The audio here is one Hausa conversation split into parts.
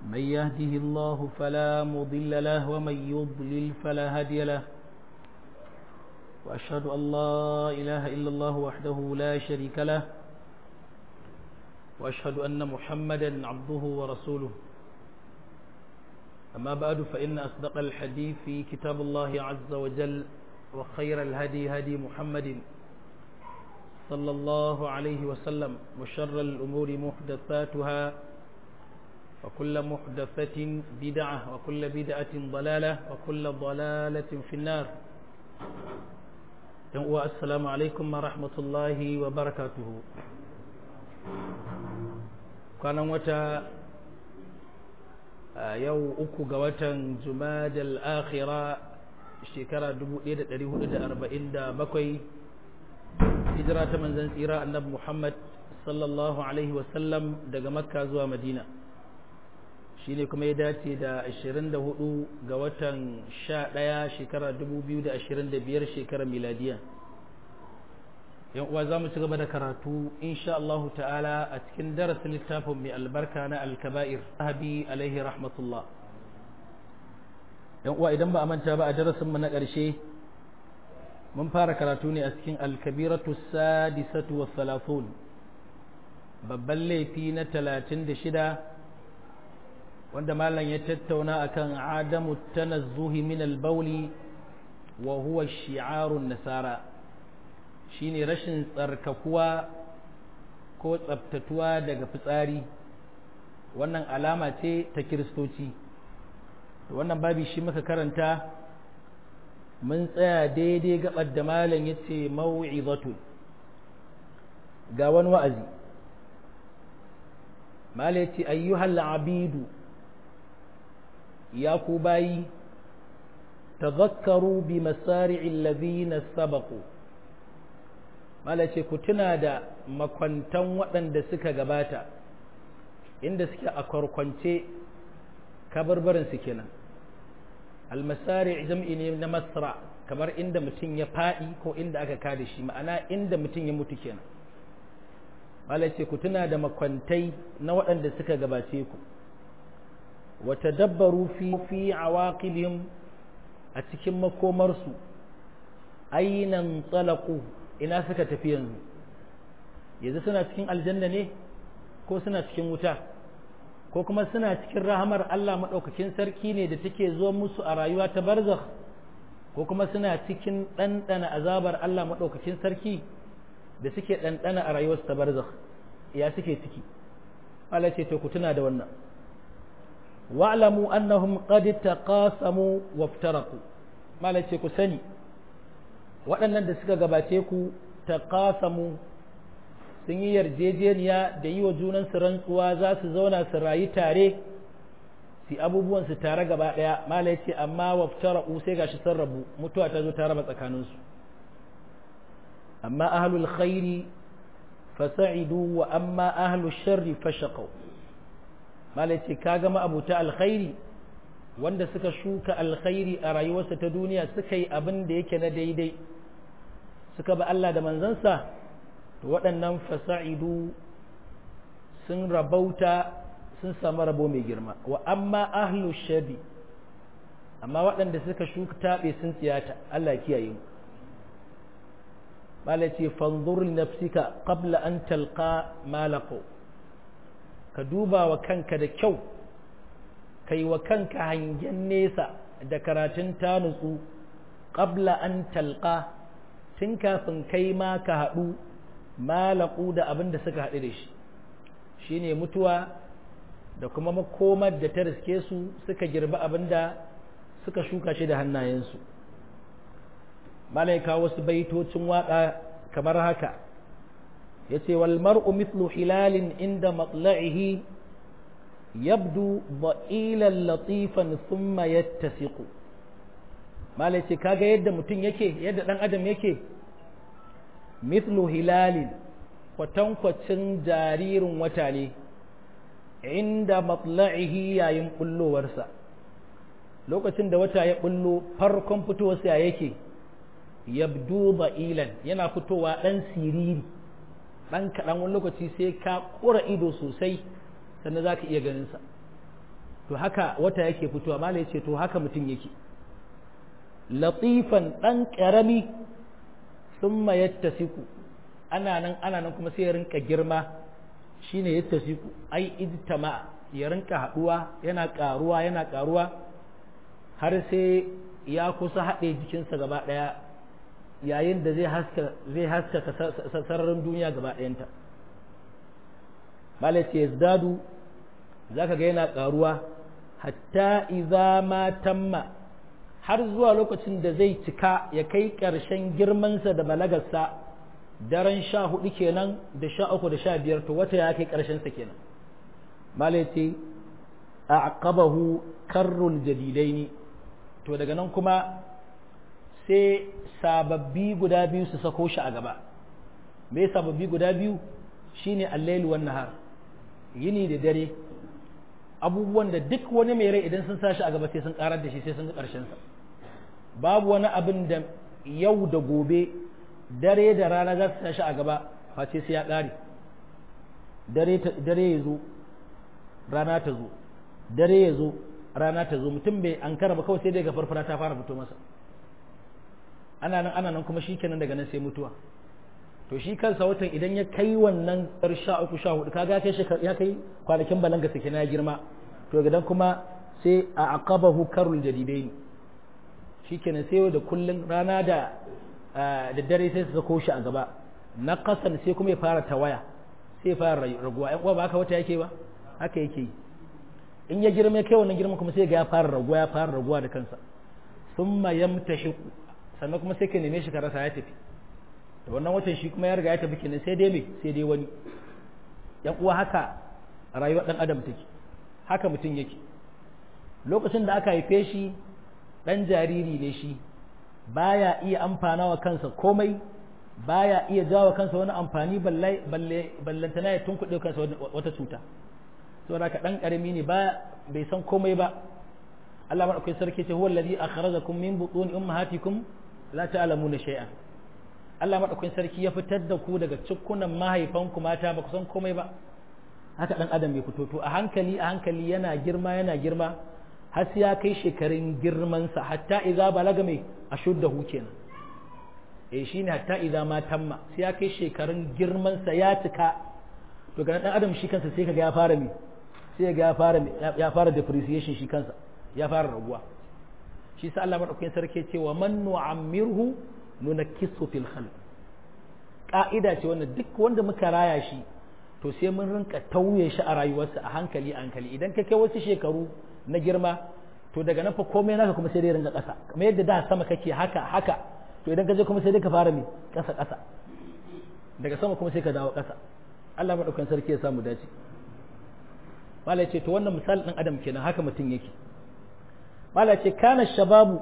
من يهده الله فلا مضل له ومن يضلل فلا هادي له وأشهد أن لا إله إلا الله وحده لا شريك له وأشهد أن محمدا عبده ورسوله أما بعد فإن أصدق الحديث في كتاب الله عز وجل وخير الهدي هدي محمد صلى الله عليه وسلم وشر الأمور محدثاتها وكل محدثة بدعة وكل بدعة ضلالة وكل ضلالة في النار السلام عليكم ورحمة الله وبركاته كان متى yau uku ga watan jumadal akhira shekara 1447 hijira ta manzan tsira annabi muhammad sallallahu alaihi wasallam daga makka zuwa madina shine kuma ya dace da 24 ga watan 11 shekara 2025 shekarar miladiya yan uwa za mu ci gaba da karatu insha Allah ta'ala a cikin darasin littafin mai albarka na alkaba'ir sahabi alaihi rahmatullah yan uwa idan ba a manta ba a darasin mu na ƙarshe mun fara karatu ne a cikin alkabiratu sadisatu wa salafun babban laifi na talatin da shida wanda malam ya tattauna akan adamu tanazzuhi min albauli wa huwa shi'arun nasara shine rashin tsarkakuwa ko tsabtatuwa daga fitsari wannan alama ce ta kiristoci wannan babi shi muka karanta mun tsaya daidai gabar da malam ya ce mau'izatu ga wani wa'azi malam ya ce ayyuhal abidu ya ku bayi tazakkaru bi masari'il ladhina sabaqu mala ce ku tuna da makwantan waɗanda suka gabata inda suke a kwarkwance kabarbarinsu kenan almasari jam'i ne na masra kamar inda mutum ya faɗi ko inda aka kada shi ma'ana inda mutum ya mutu kenan mala ce ku tuna da makwantai na waɗanda suka gabace ku wata dabbaru fi fi awaqibihim a cikin makomarsu ainan tsalaku ina suka tafi yanzu yanzu suna cikin aljanna ne ko suna cikin wuta ko kuma suna cikin rahamar Allah maɗaukakin sarki ne da take zo musu a rayuwa ta barzakh ko kuma suna cikin ɗanɗana azabar Allah maɗaukakin sarki da suke ɗanɗana a rayuwarsu ta barzakh ya suke ciki Allah ce to ku tuna da wannan wa'lamu annahum qad taqasamu waftaraqu mala ce ku sani waɗannan da suka gabace ku ta kasamu sun yi yarjejeniya da yi wa junansu rantsuwa za su zauna su rayu tare su abubuwansu tare gaba ɗaya mala ya ce amma waftara sai gashi sun rabu mutuwa ta zo ta raba tsakaninsu amma ahlul khairi fasa'idu wa amma ahlul sharri fashaqau mala ya ce ka gama abuta alkhairi wanda suka shuka alkhairi a rayuwarsa ta duniya suka yi abin da yake na daidai suka ba Allah da manzansa to waɗannan fasa'idu sun rabauta sun samu rabo mai girma wa amma ahlu shadi amma waɗanda suka shuka taɓe sun tsiyata Allah kiyaye mu mala ce fanzur nafsika qabla an talqa malaqo ka duba wa kanka da kyau kai wa kanka hangen nesa da karatun ta nutsu qabla an talqa tun kafin kai ma ka haɗu malaku da abin da suka haɗu da shi shine mutuwa da kuma makomar da ta riske su suka girbi abin da suka shuka shi da hannayensu malaika wasu baitocin waƙa kamar haka ya ce wal mar'u mithlu hilalin inda matla'ihi yabdu ba'ilan latifan thumma yattasiqu malai ce kaga yadda mutum yake yadda dan adam yake mithlu hilalin kwatankwacin jaririn wata ne inda matla'ihi yayin bullowarsa lokacin da wata ya bullo farkon fitowarsa ya yake yabdu ba'ilan yana fitowa dan siriri dan kaɗan wani lokaci sai ka ƙura ido sosai sannan za ka iya ganinsa to haka wata yake fitowa mala yace to haka mutum yake latifan dan karami thumma yattasiku ana nan ana nan kuma sai ya rinka girma shine yattasiku ai ijtama ya rinka haduwa yana karuwa yana karuwa har sai ya kusa haɗe jikinsa gaba ɗaya yayin da zai haska zai haska sararin duniya gaba ɗayanta malace yazdadu zaka ga yana karuwa hatta idza ma tamma har zuwa lokacin da zai cika ya kai ƙarshen girmansa da balagarsa daren sha hudu kenan da sha uku da sha biyar to wata ya kai ƙarshensa kenan malace a aqabahu karrul jadidaini to daga nan kuma sai sababbi guda biyu su sako shi a gaba me sababbi guda biyu shine al-lail wan nahar yini da dare abubuwan da duk wani mai rai idan sun sashi a gaba sai sun karar da shi sai sun ga karshen sa babu wani abin da yau da gobe dare da rana za su sashi a gaba face sai ya kare dare dare ya zo rana ta zo dare ya zo rana ta zo mutum bai an ba kawai sai dai ga farfara ta fara fito masa ana nan ana nan kuma shi kenan daga nan sai mutuwa to shi kansa watan idan ya kai wannan tsar sha uku sha hudu kaga kai ya kai kwanakin balanga sake na girma to gidan kuma sai a aqabahu karul jadidaini shi kenan sai da kullun rana da da dare sai su sako shi a gaba na kasan sai kuma ya fara tawaya sai ya fara raguwa yan uwa ba haka wata yake ba haka yake yi in ya girma kai wannan girma kuma sai ga ya fara raguwa ya fara raguwa da kansa summa yamtashiqu sannan kuma sai ka neme shi ka rasa ya tafi da wannan watan shi kuma ya riga ya tafi kenan sai dai me sai dai wani yan uwa haka rayuwar dan adam take haka mutum yake lokacin da aka haife shi dan jariri ne shi baya iya amfana wa kansa komai baya iya jawo kansa wani amfani balle balle ballantana ya tunkuɗe kansa wata cuta saboda ka dan karami ne ba bai san komai ba Allah madaukakin sarki ce huwa allazi akhrajakum min butun ummahatikum la ta'lamuna shay'an Allah madaukakin sarki ya fitar da ku daga cikkunan mahaifanku mata ba ku san komai ba haka dan adam bai fito to a hankali a hankali yana girma yana girma har sai ya kai shekarun girman sa hatta idza balaga mai ashuddahu kenan eh shine hatta idza ma tamma sai ya kai shekarun girman sa ya cika to ga dan adam shi kansa sai kaga ya fara me sai ga ya fara ya fara depreciation shi kansa ya fara raguwa shi sa Allah madaukakin sarki ce wa man nu'ammirhu nunakkisu fil khalq ka'ida ce wanda duk wanda muka raya shi to sai mun rinka tauye shi a rayuwarsa a hankali a hankali idan ka kai wasu shekaru na girma to daga nan fa komai naka kuma sai dai ringa ƙasa kamar yadda da sama kake haka haka to idan ka je kuma sai dai ka fara mai ƙasa ƙasa daga sama kuma sai ka dawo ƙasa Allah madaukakin sarki ya samu dace malai ce to wannan misali ɗin adam kenan haka mutum yake malai ce kana shababu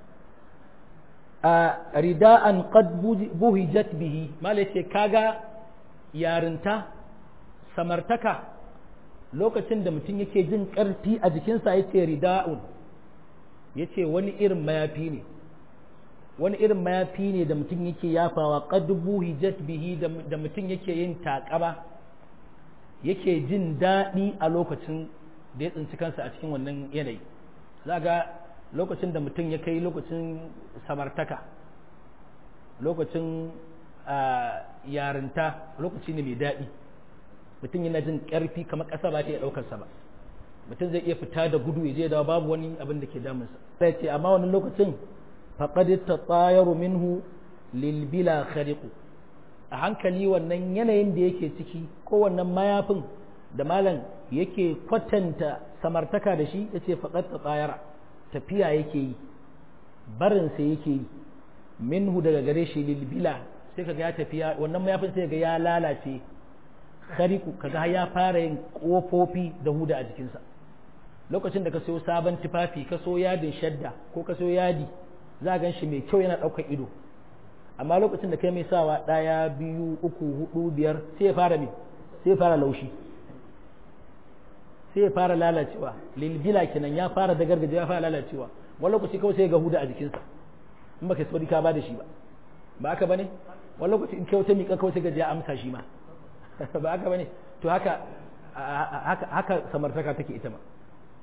a rida'an qad buhijat bihi malai ce kaga yarinta samartaka lokacin da mutum yake jin ƙarfi a jikinsa yace rida'un yace wani irin mayafi ne wani irin mayafi ne da mutum yake yafawa qad buhijat bihi da mutum yake yin taƙaba yake jin daɗi a lokacin da ya tsinci kansa a cikin wannan yanayi za ga lokacin da mutum ya kai lokacin samartaka lokacin yarinta lokaci ne mai daɗi mutum yana jin ƙarfi kamar ƙasa ba ta iya ɗaukarsa ba mutum zai iya fita da gudu ya je da babu wani abin da ke damunsa sai ce amma wani lokacin faqad tatayaru minhu lil bila khariqu a hankali wannan yanayin da yake ciki ko wannan mayafin da malam yake kwatanta samartaka da shi yace faqad tatayara tafiya yake yi barinsa yake yi minhu daga gare shi lil bila sai kaga ya tafiya wannan mayafin sai ga ya lalace khariku kaga ya fara yin kofofi da huda a jikinsa lokacin da ka sayo sabon tufafi ka so yadin shadda ko ka so yadi za a gan shi mai kyau yana ɗaukar ido amma lokacin da kai mai sawa ɗaya biyu uku hudu biyar sai ya fara mai sai ya fara laushi sai ya fara lalacewa lilbila kenan ya fara da gargajiya ya fara lalacewa wani lokaci kawai sai ga huda a jikinsa in baka sauri ka ba da shi ba ba haka bane wani lokaci in kai wata miƙa kawai sai ga ya amsa shi ma ba haka bane to haka haka haka samartaka take ita ma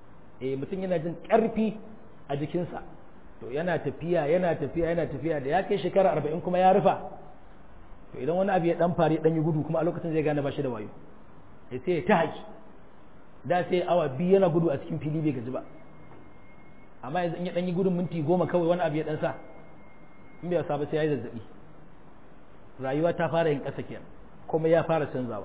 eh mutum yana jin ƙarfi a jikinsa to yana tafiya yana tafiya yana tafiya da ya kai shekara arba'in kuma ya rufa to idan wani abu ya dan fari dan yi gudu kuma a lokacin zai gane ba shi da wayo ya sai ta haƙi da sai awa biyu yana gudu a cikin fili bai gaji ba amma yanzu in ya dan yi gudun minti goma kawai wani abu ya dan sa in bai wasa ba sai ya yi zazzabi rayuwa ta fara yin ƙasa kenan kuma ya fara canzawa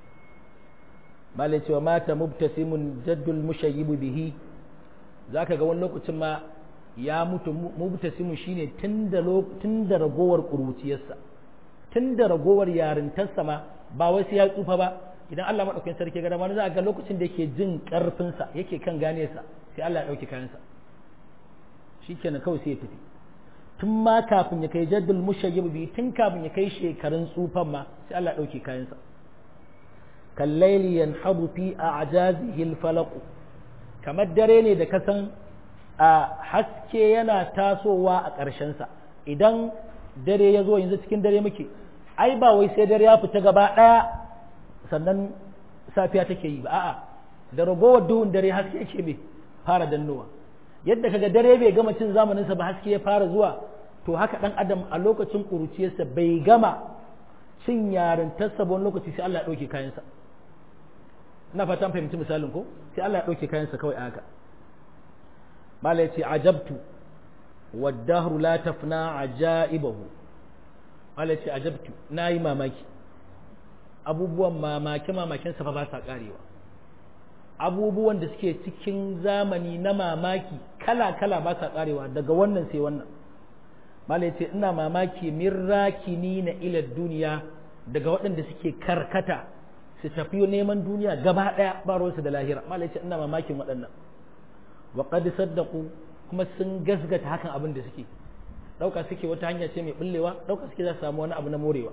malai cewa mata mubtasimun jaddul mushayyibu bihi zaka ga wani lokacin ma ya mutu mubtasimun shine tun da tun da ragowar kuruciyarsa tun da ragowar yarintarsa ma ba wai sai ya tsufa ba idan Allah madaukakin sarki ga dama za ga lokacin da yake jin karfin sa yake kan gane sa sai Allah ya dauke kayan sa shikenan kawai sai ya tafi tun ma kafin ya kai jaddul mushayyib bi tun kafin ya kai shekarun tsufan ma sai Allah ya dauke kayan sa kallaili yanhabu fi a'jazihi al-falaq kamar dare ne da kasan a haske yana tasowa a ƙarshen sa idan dare ya zo yanzu cikin dare muke ai ba wai sai dare ya fita gaba ɗaya sannan safiya take yi ba a'a da ragowar duhun dare haske yake bai fara dannowa yadda kaga dare bai gama cin zamaninsa ba haske ya fara zuwa to haka ɗan adam a lokacin ƙuruciyarsa bai gama cin yarintarsa ba wani lokaci sai Allah ya ɗauke kayansa ina fatan fahimci misalin ko sai Allah ya ɗauke kayansa kawai a haka mala ce ajabtu والدهر لا تفنى عجائبه Allah ce ajabtu na yi mamaki abubuwan mamake mamaken fa ba sa karewa abubuwan da suke cikin zamani na mamaki kala kala ba sa karewa daga wannan sai wannan Mala ce ina mamaki min rakini na ila duniya daga waɗanda suke karkata su tafi neman duniya gaba ɗaya ba ruwansu da lahira Mala ce ina mamakin waɗannan wa qad saddaqu kuma sun gasgata hakan abin da suke ɗauka suke wata hanya ce mai bullewa ɗauka suke za su samu wani abu na morewa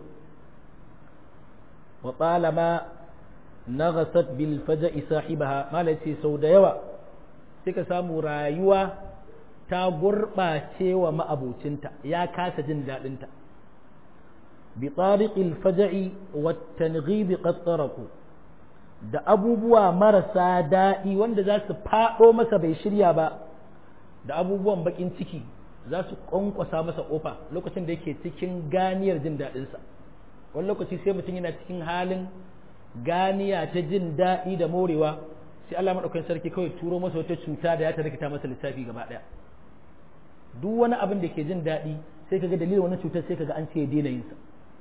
wa talama naghasat bil faja'i sahibaha malai ce sau da yawa sai ka samu rayuwa ta gurɓace wa ma'abocinta ya kasa jin daɗinta bi tariqil faja'i wa tanghib qad taraku da abubuwa marasa daɗi wanda za su faɗo masa bai shirya ba da abubuwan bakin ciki za su kwankwasa masa kofa lokacin da yake cikin ganiyar jin daɗinsa wani lokaci sai mutum yana cikin halin ganiya ta jin daɗi da morewa sai Allah maɗaukakin sarki kawai turo masa wata cuta da ya ta rikita masa lissafi gaba ɗaya duk wani abin da ke jin daɗi sai kaga dalilin wani cutar sai kaga an ce ya daina yinsa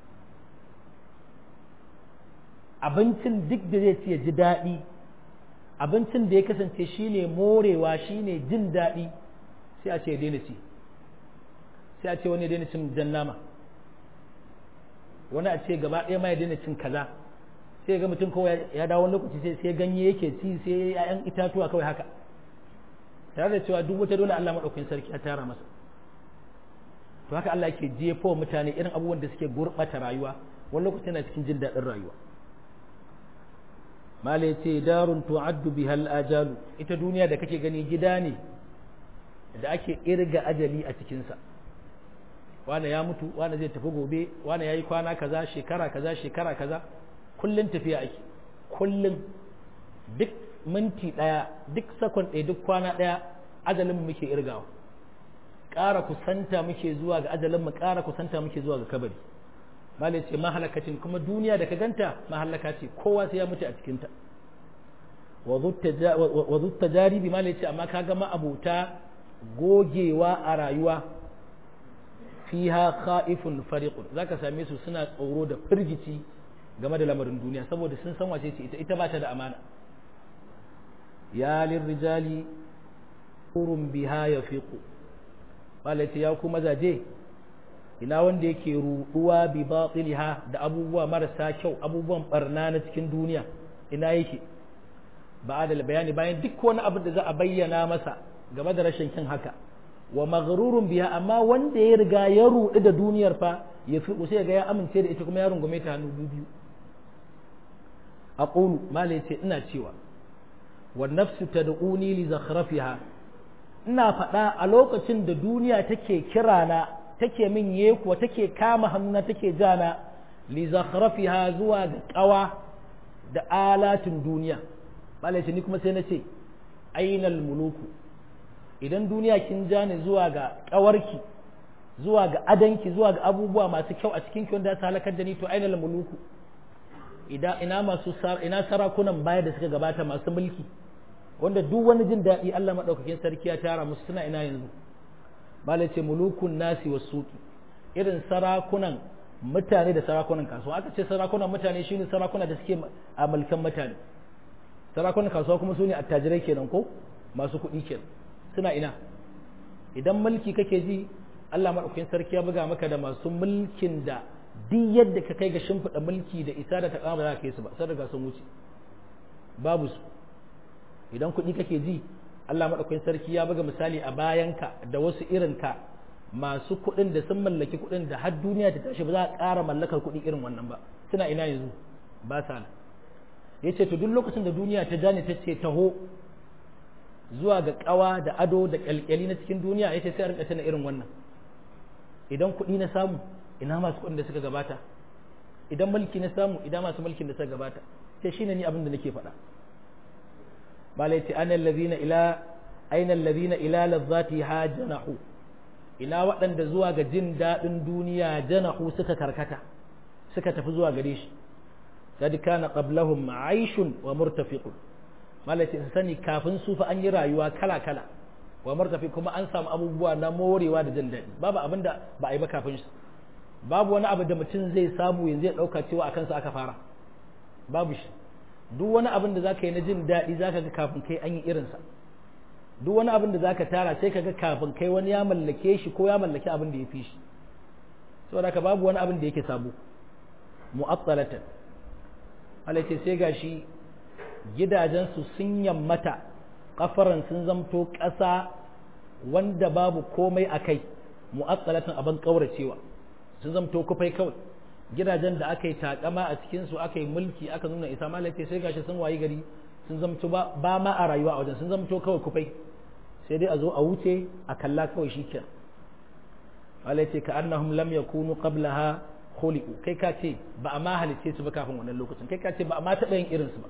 abincin duk da zai ci ya ji daɗi abincin da ya kasance shine morewa shine jin daɗi sai a ce ya daina ci sai a ce wani ya daina cin jan nama wani a ce gaba ɗaya ma ya daina cin kaza sai ga mutum kawai ya dawo wani lokaci sai sai ganye yake ci sai ya'yan itatuwa kawai haka tare da cewa duk wata dole Allah madaukakin sarki ya tara masa to haka Allah yake jefo mutane irin abubuwan da suke gurɓata rayuwa wani lokaci na cikin jin daɗin rayuwa mala ya ce darun tu'addu bihal ajalu ita duniya da kake gani gida ne da ake irga ajali a cikinsa wane ya mutu wane zai tafi gobe wane ya yi kwana kaza shekara kaza shekara kaza kullum tafiya ake kullum duk minti ɗaya duk sakon ɗaya duk kwana ɗaya ajalin muke irgawa ƙara kusanta muke zuwa ga ajalin mu ƙara kusanta muke zuwa ga kabari malai ce mahalakacin kuma duniya da ka ganta mahalaka ce kowa sai ya mutu a cikinta wa zutta jaribi malai ce amma ka gama abuta gogewa a rayuwa fiha kha'ifun fariqun zaka same su suna tsoro da firgici game da lamarin duniya saboda sun san wace ce ita ita ba ta da amana ya lirrijali urun biha yafiqu malai ce ya ku mazaje ina wanda yake ruɗuwa bi batiliha da abubuwa marasa kyau abubuwan barna na cikin duniya ina yake ba da bayani bayan duk wani abu da za a bayyana masa game da rashin kin haka wa maghrurun biha amma wanda ya riga ya ruɗu da duniyar fa ya fi sai ga ya amince da ita kuma ya rungume ta hannu biyu aqulu mala yace ina cewa wan nafsu tad'uni li zakhrafiha ina faɗa a lokacin da duniya take kirana take min yekuwa take kama hannuna take jana li zakhrafiha zuwa ga kawa da alatin duniya malai ni kuma sai na ce ainal muluku idan duniya kin ja ni zuwa ga ƙawarki zuwa ga adanki zuwa ga abubuwa masu kyau a cikin wanda ta halakar da ni to ainal muluku idan ina masu ina sarakunan baya da suka gabata masu mulki wanda duk wani jin daɗi Allah madaukakin sarki ya tara musu suna ina yanzu bala ce mulukun nasi wasuki irin sarakunan mutane da sarakunan kasuwa aka ce sarakunan mutane shine sarakuna da suke a mulkan mutane sarakunan kasuwa kuma su ne attajirai kenan ko masu kuɗi kenan suna ina idan mulki kake ji Allah maɗaukakin sarki ya buga maka da masu mulkin da duk yadda ka kai ga shimfiɗa mulki da isa da taƙama ba za ka kai su ba sai daga sun wuce babu su idan kuɗi kake ji Allah maɗaukakin sarki ya buga misali a bayanka da wasu irin ka masu kuɗin da sun mallaki kuɗin da har duniya ta tashi ba za a ƙara mallakar kuɗi irin wannan ba suna ina yanzu ba sa nan ya ce to duk lokacin da duniya ta jani ta ce taho zuwa ga ƙawa da ado da ƙyalƙyali na cikin duniya ya ce sai a rinka tana irin wannan idan kuɗi na samu ina masu kuɗin da suka gabata idan mulki na samu ina masu mulkin da suka gabata sai shine ni abin da nake faɗa malai ce ana allazina ila aina allazina ila lazzati hajanahu ina waɗanda zuwa ga jin daɗin duniya janahu suka karkata suka tafi zuwa gare shi kad kana qablahum aishun wa murtafiqun malai ce sani kafin su fa an yi rayuwa kala kala wa martafi kuma an samu abubuwa na morewa da jin daɗi babu abin da ba a yi ba kafin shi babu wani abu da mutum zai samu yanzu ya ɗauka cewa a kansa aka fara babu shi duk wani abin da zaka yi na jin daɗi zaka ga kafin kai an yi irinsa duk wani abin da zaka tara sai ka ga kafin kai wani ya mallake shi ko ya mallaki abin da ya fi shi saboda ka babu wani abin da yake sabo mu'attalatan Allah ce sai gashi gidajensu sun yammata kafaran sun zamto ƙasa wanda babu komai a kai mu'attalatin abin ƙauracewa sun zamto kufai kawai gidajen da aka yi takama a cikinsu aka yi mulki aka nuna isa malaka sai gashi sun wayi gari sun zamto ba ma a rayuwa a wajen sun zamto kawai kufai sai dai a zo a wuce a kalla kawai shi kenan malaka ka annahum lam yakunu qablaha khuliqu kai ka ce ba a ma halice su ba kafin wannan lokacin kai ka ce ba a ma taɓa yin irinsu ba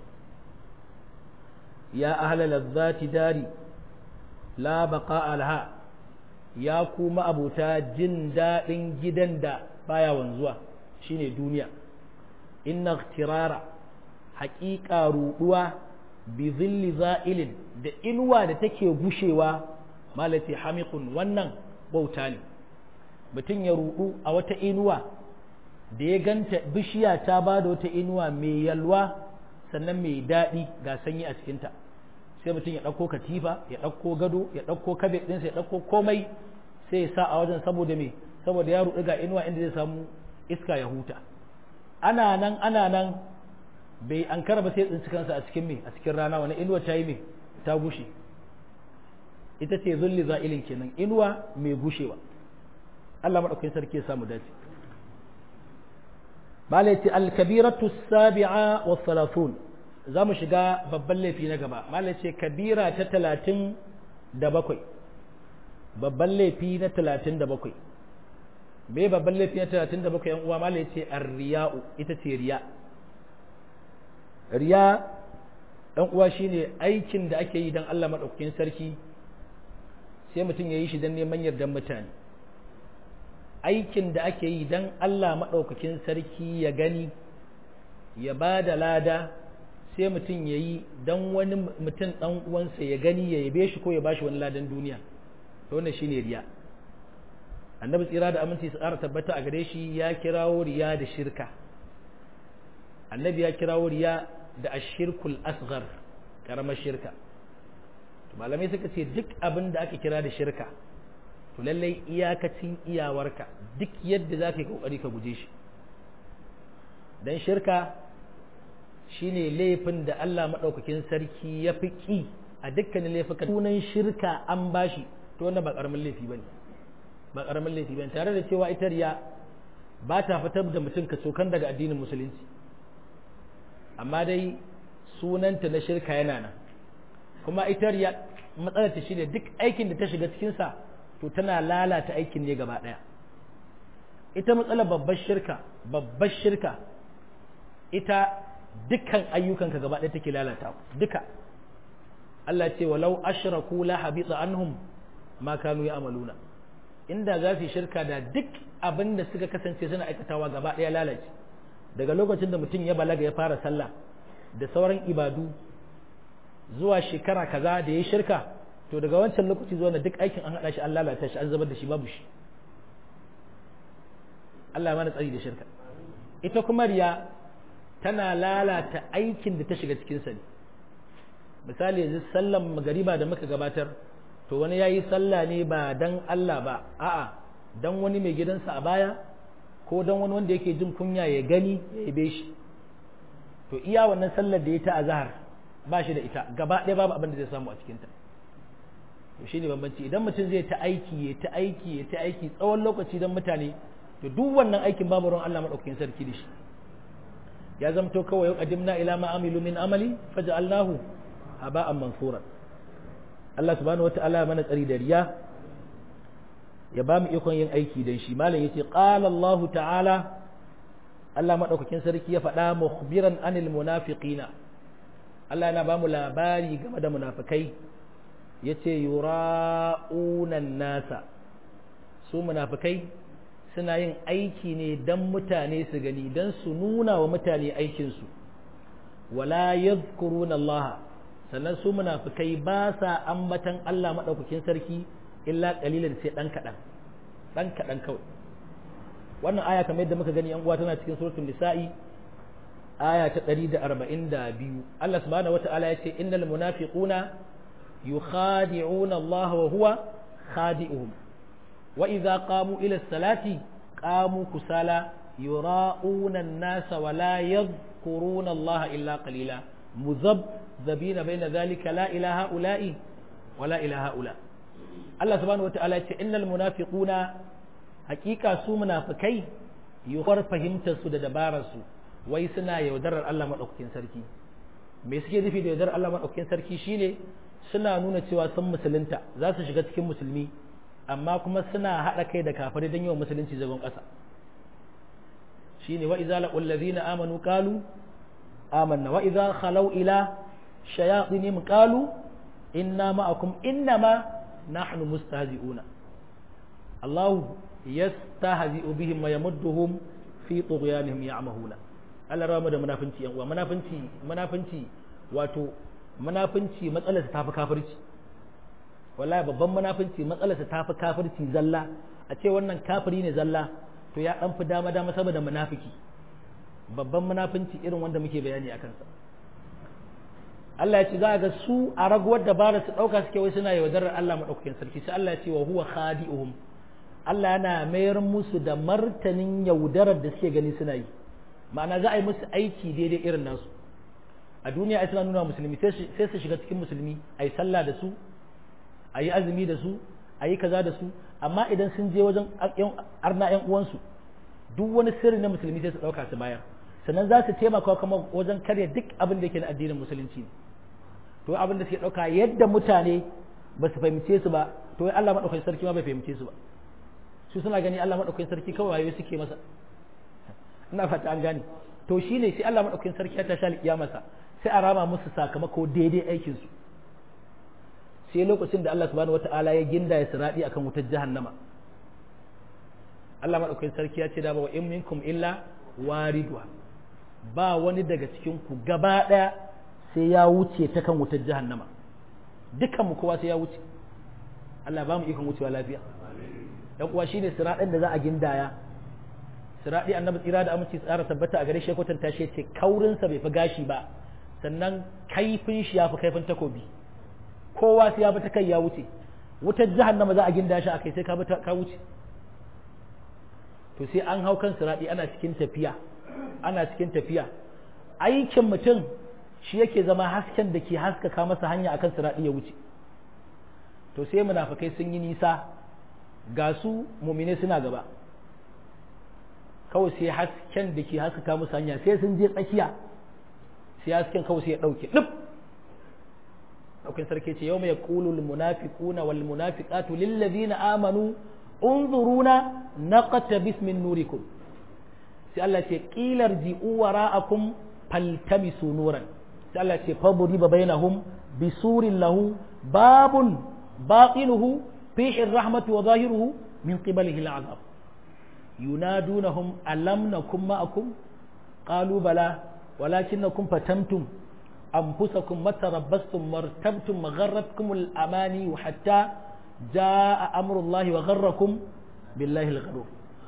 ya ahla lazzati dari la baqa laha ya kuma abuta jin daɗin gidan da baya wanzuwa shine duniya inna ikhtirara haƙiƙa ruɗuwa bi zilli za'ilin da inuwa da take gushewa malati hamiqun wannan bauta ne mutum ya ruɗu a wata inuwa da ya ganta bishiya ta ba da wata inuwa mai yalwa sannan mai daɗi ga sanyi a cikinta sai mutum ya ɗauko katifa ya ɗauko gado ya ɗauko kabet ɗinsa ya ɗauko komai sai ya sa a wajen saboda me saboda ya ruɗu ga inuwa inda zai samu iska ya huta ana nan ana nan bai an kara ba sai tsinci kansa a cikin me a cikin rana wani inuwa ta yi me ta gushe ita ce zulli za'ilin kenan inuwa mai gushewa Allah maɗaukakin sarki ya samu dace malaiti al-kabiratu sabi'a wa salatun za mu shiga babban laifi na gaba malai ce kabira ta talatin da bakwai babban laifi na talatin da bakwai me babban laifi na talatin da bakwai yan uwa malai ce arriya'u ita ce riya riya yan uwa shine aikin da ake yi don Allah maɗaukakin sarki sai mutum ya yi shi don neman yardan mutane aikin da ake yi don Allah maɗaukakin sarki ya gani ya ba da lada sai mutum ya yi don wani mutum ɗan uwansa ya gani ya yabe shi ko ya bashi wani ladan duniya to wannan shine riya annabi tsira da aminci su ƙara tabbata a gare shi ya kirawo riya da shirka annabi ya kirawo riya da ashirkul asghar karamar shirka malamai suka ce duk abin da aka kira da shirka to lallai iyakacin iyawarka duk yadda za ka yi kokari ka guje shi don shirka shine laifin da Allah maɗaukakin sarki ya fi ƙi a dukkanin laifukan sunan shirka an bashi to wannan ba ƙaramin laifi bane ba ƙaramin laifi bane tare da cewa ita riya ba ta fitar da mutum ka cokan daga addinin musulunci amma dai sunanta na shirka yana nan kuma ita riya matsalar ta shine duk aikin da ta shiga cikinsa to tana lalata aikin ne gaba ɗaya ita matsalar babbar shirka babbar shirka ita dukkan ayyukanka gaba ɗaya take lalata duka Allah ce walau ashraku la habita anhum ma kanu ya'maluna inda za su shirka da duk abin da suka kasance suna aikatawa gaba ɗaya lalace daga lokacin da mutum ya balaga ya fara sallah da sauran ibadu zuwa shekara kaza da ya shirka to daga wancan lokaci zuwa da duk aikin an haɗa shi an lalata shi an zubar da shi babu shi Allah mana tsari da shirka ita kuma riya tana lalata aikin da ta shiga cikinsa ne misali yanzu sallan magariba da muka gabatar to wani ya yi sallah ne ba dan Allah ba a'a dan wani mai gidansa a baya ko dan wani wanda yake jin kunya ya gani ya yabe shi to iya wannan sallar da ya ta azhar ba shi da ita gaba ɗaya babu abin da zai samu a cikinta to shine bambanci idan mutum zai ta aiki ya ta aiki ya ta aiki tsawon lokaci don mutane to duk wannan aikin babu ruwan Allah madaukakin sarki da shi ya zamto kawai yau qadimna ila ma amilu min amali faj'alnahu haba'an mansura Allah subhanahu wata'ala mana tsari da riya ya ba mu ikon yin aiki dan shi malam yace qala Allah ta'ala Allah madaukakin sarki ya faɗa mukhbiran anil munafiqina Allah yana ba mu labari game da munafikai yace yura'una nasa su munafikai suna yin aiki ne dan mutane su gani dan su nuna wa mutane aikinsu wala yadhkuruna Allah sannan su munafikai ba sa ambatan Allah maɗaukakin sarki illa ƙalilan sai ɗan kaɗan ɗan kaɗan kawai wannan aya kamar yadda muka gani yan uwa tana cikin suratul nisa'i aya ta 142 Allah subhanahu wata'ala ya ce innal munafiquna yukhadi'una Allah wa huwa khadi'uhum wa idza qamu ila salati qamu kusala yura'una an-nasa wa la yadhkuruna Allah illa qalila مذبذبين بين ذلك لا إلى هؤلاء ولا إلى هؤلاء الله سبحانه وتعالى إن المنافقون حقيقة سو منافقي يخور فهمت سو دبارة سو ويسنا يودر الله مدوكين سركي me suke nufi da yardar Allah maɗaukakin sarki shine suna nuna cewa sun musulunta za su shiga cikin musulmi amma kuma suna haɗa kai da kafare don yawan musulunci zagon ƙasa shine wa iza laqul ladina amanu qalu آمنا وإذا خلوا إلى شياطينهم قالوا إنا معكم إنما نحن مستهزئون الله يستهزئ بهم ويمدهم في طغيانهم يعمهون Allah rama da munafinci yan uwa munafinci munafinci wato munafinci matsalar ta tafi kafirci wallahi babban munafinci matsalar ta tafi kafirci zalla a ce wannan kafiri ne zalla to ya dan fi dama dama saboda munafiki babban munafinci irin wanda muke bayani a kansa Allah ya ce za ga su a raguwar dabara su ɗauka suke wai suna yaudarar Allah maɗaukakin sarki sai Allah ya ce wa huwa khadi'uhum Allah yana mayar musu da martanin yaudarar da suke gani suna yi ma'ana za a yi musu aiki daidai irin nasu a duniya ai suna nuna musulmi sai su shiga cikin musulmi a yi sallah da su a yi azumi da su a yi kaza da su amma idan sun je wajen arna 'yan uwansu duk wani sirri na musulmi sai su ɗauka su bayar sannan za su taimaka kuma wajen karya duk abin da ke na addinin musulunci to abin da suke ɗauka yadda mutane ba su fahimce su ba to Allah maɗaukakin sarki ma bai fahimce su ba su suna gani Allah maɗaukakin sarki kawai wayo suke masa ina fata an gane to shine sai Allah maɗaukakin sarki ya tashi alƙiyamarsa sai a rama musu sakamako daidai aikin su sai lokacin da Allah subhanahu wata'ala ya ginda ya siradi akan wutar jahannama Allah maɗaukakin sarki ya ce da ba wa in minkum illa waridwa ba wani daga cikin ku gaba ɗaya sai ya wuce ta kan wutar jahannama dukan mu kowa sai ya wuce Allah ba mu ikon wucewa lafiya dan uwa shine siradin da za a gindaya siradi annabi tsira da aminci tsara tabbata a gare shi kwatanta shi ce kaurin sa bai fi gashi ba sannan kaifin shi ya fi kaifin takobi kowa sai ya bi ta kai ya wuce wutar jahannama za a ginda shi akai sai ka bi ka wuce to sai an hau kan siradi ana cikin tafiya ana cikin tafiya aikin mutum shi yake zama hasken da ke haskaka masa hanya akan siradi ya wuce to sai munafikai sun yi nisa ga su mumine suna gaba kawai sai hasken da ke haskaka musu hanya sai sun je tsakiya sai hasken kawai sai ya ɗauke ɗin ɗaukin sarki ce yau mai ƙulul munafiquna wal munafiqatu lillazina amanu unzuruna naqata bismin nurikum sai Allah ce qilar ji'u wara'akum faltamisu nuran sai Allah ce faburi ba bainahum bisurin lahu babun batinuhu fihi rahmatu wa zahiruhu min qibalihi al'azab yunadunahum alam nakum ma'akum qalu bala walakinnakum fatantum anfusakum matarabbastum martabtum magharratkum al-amani hatta jaa amrullahi wa gharrakum billahi al-gharur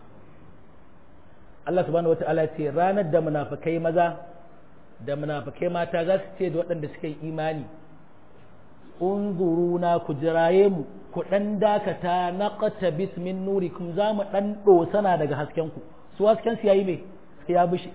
Allah subhanahu wata'ala ce ranar da munafikai maza da munafikai mata za su ce da waɗanda suka yi imani unzuruna ku jiraye mu ku ɗan dakata na ƙata bismin nurikum za mu ɗan ɗosana daga haskenku su hasken su yayi me sai ya bushe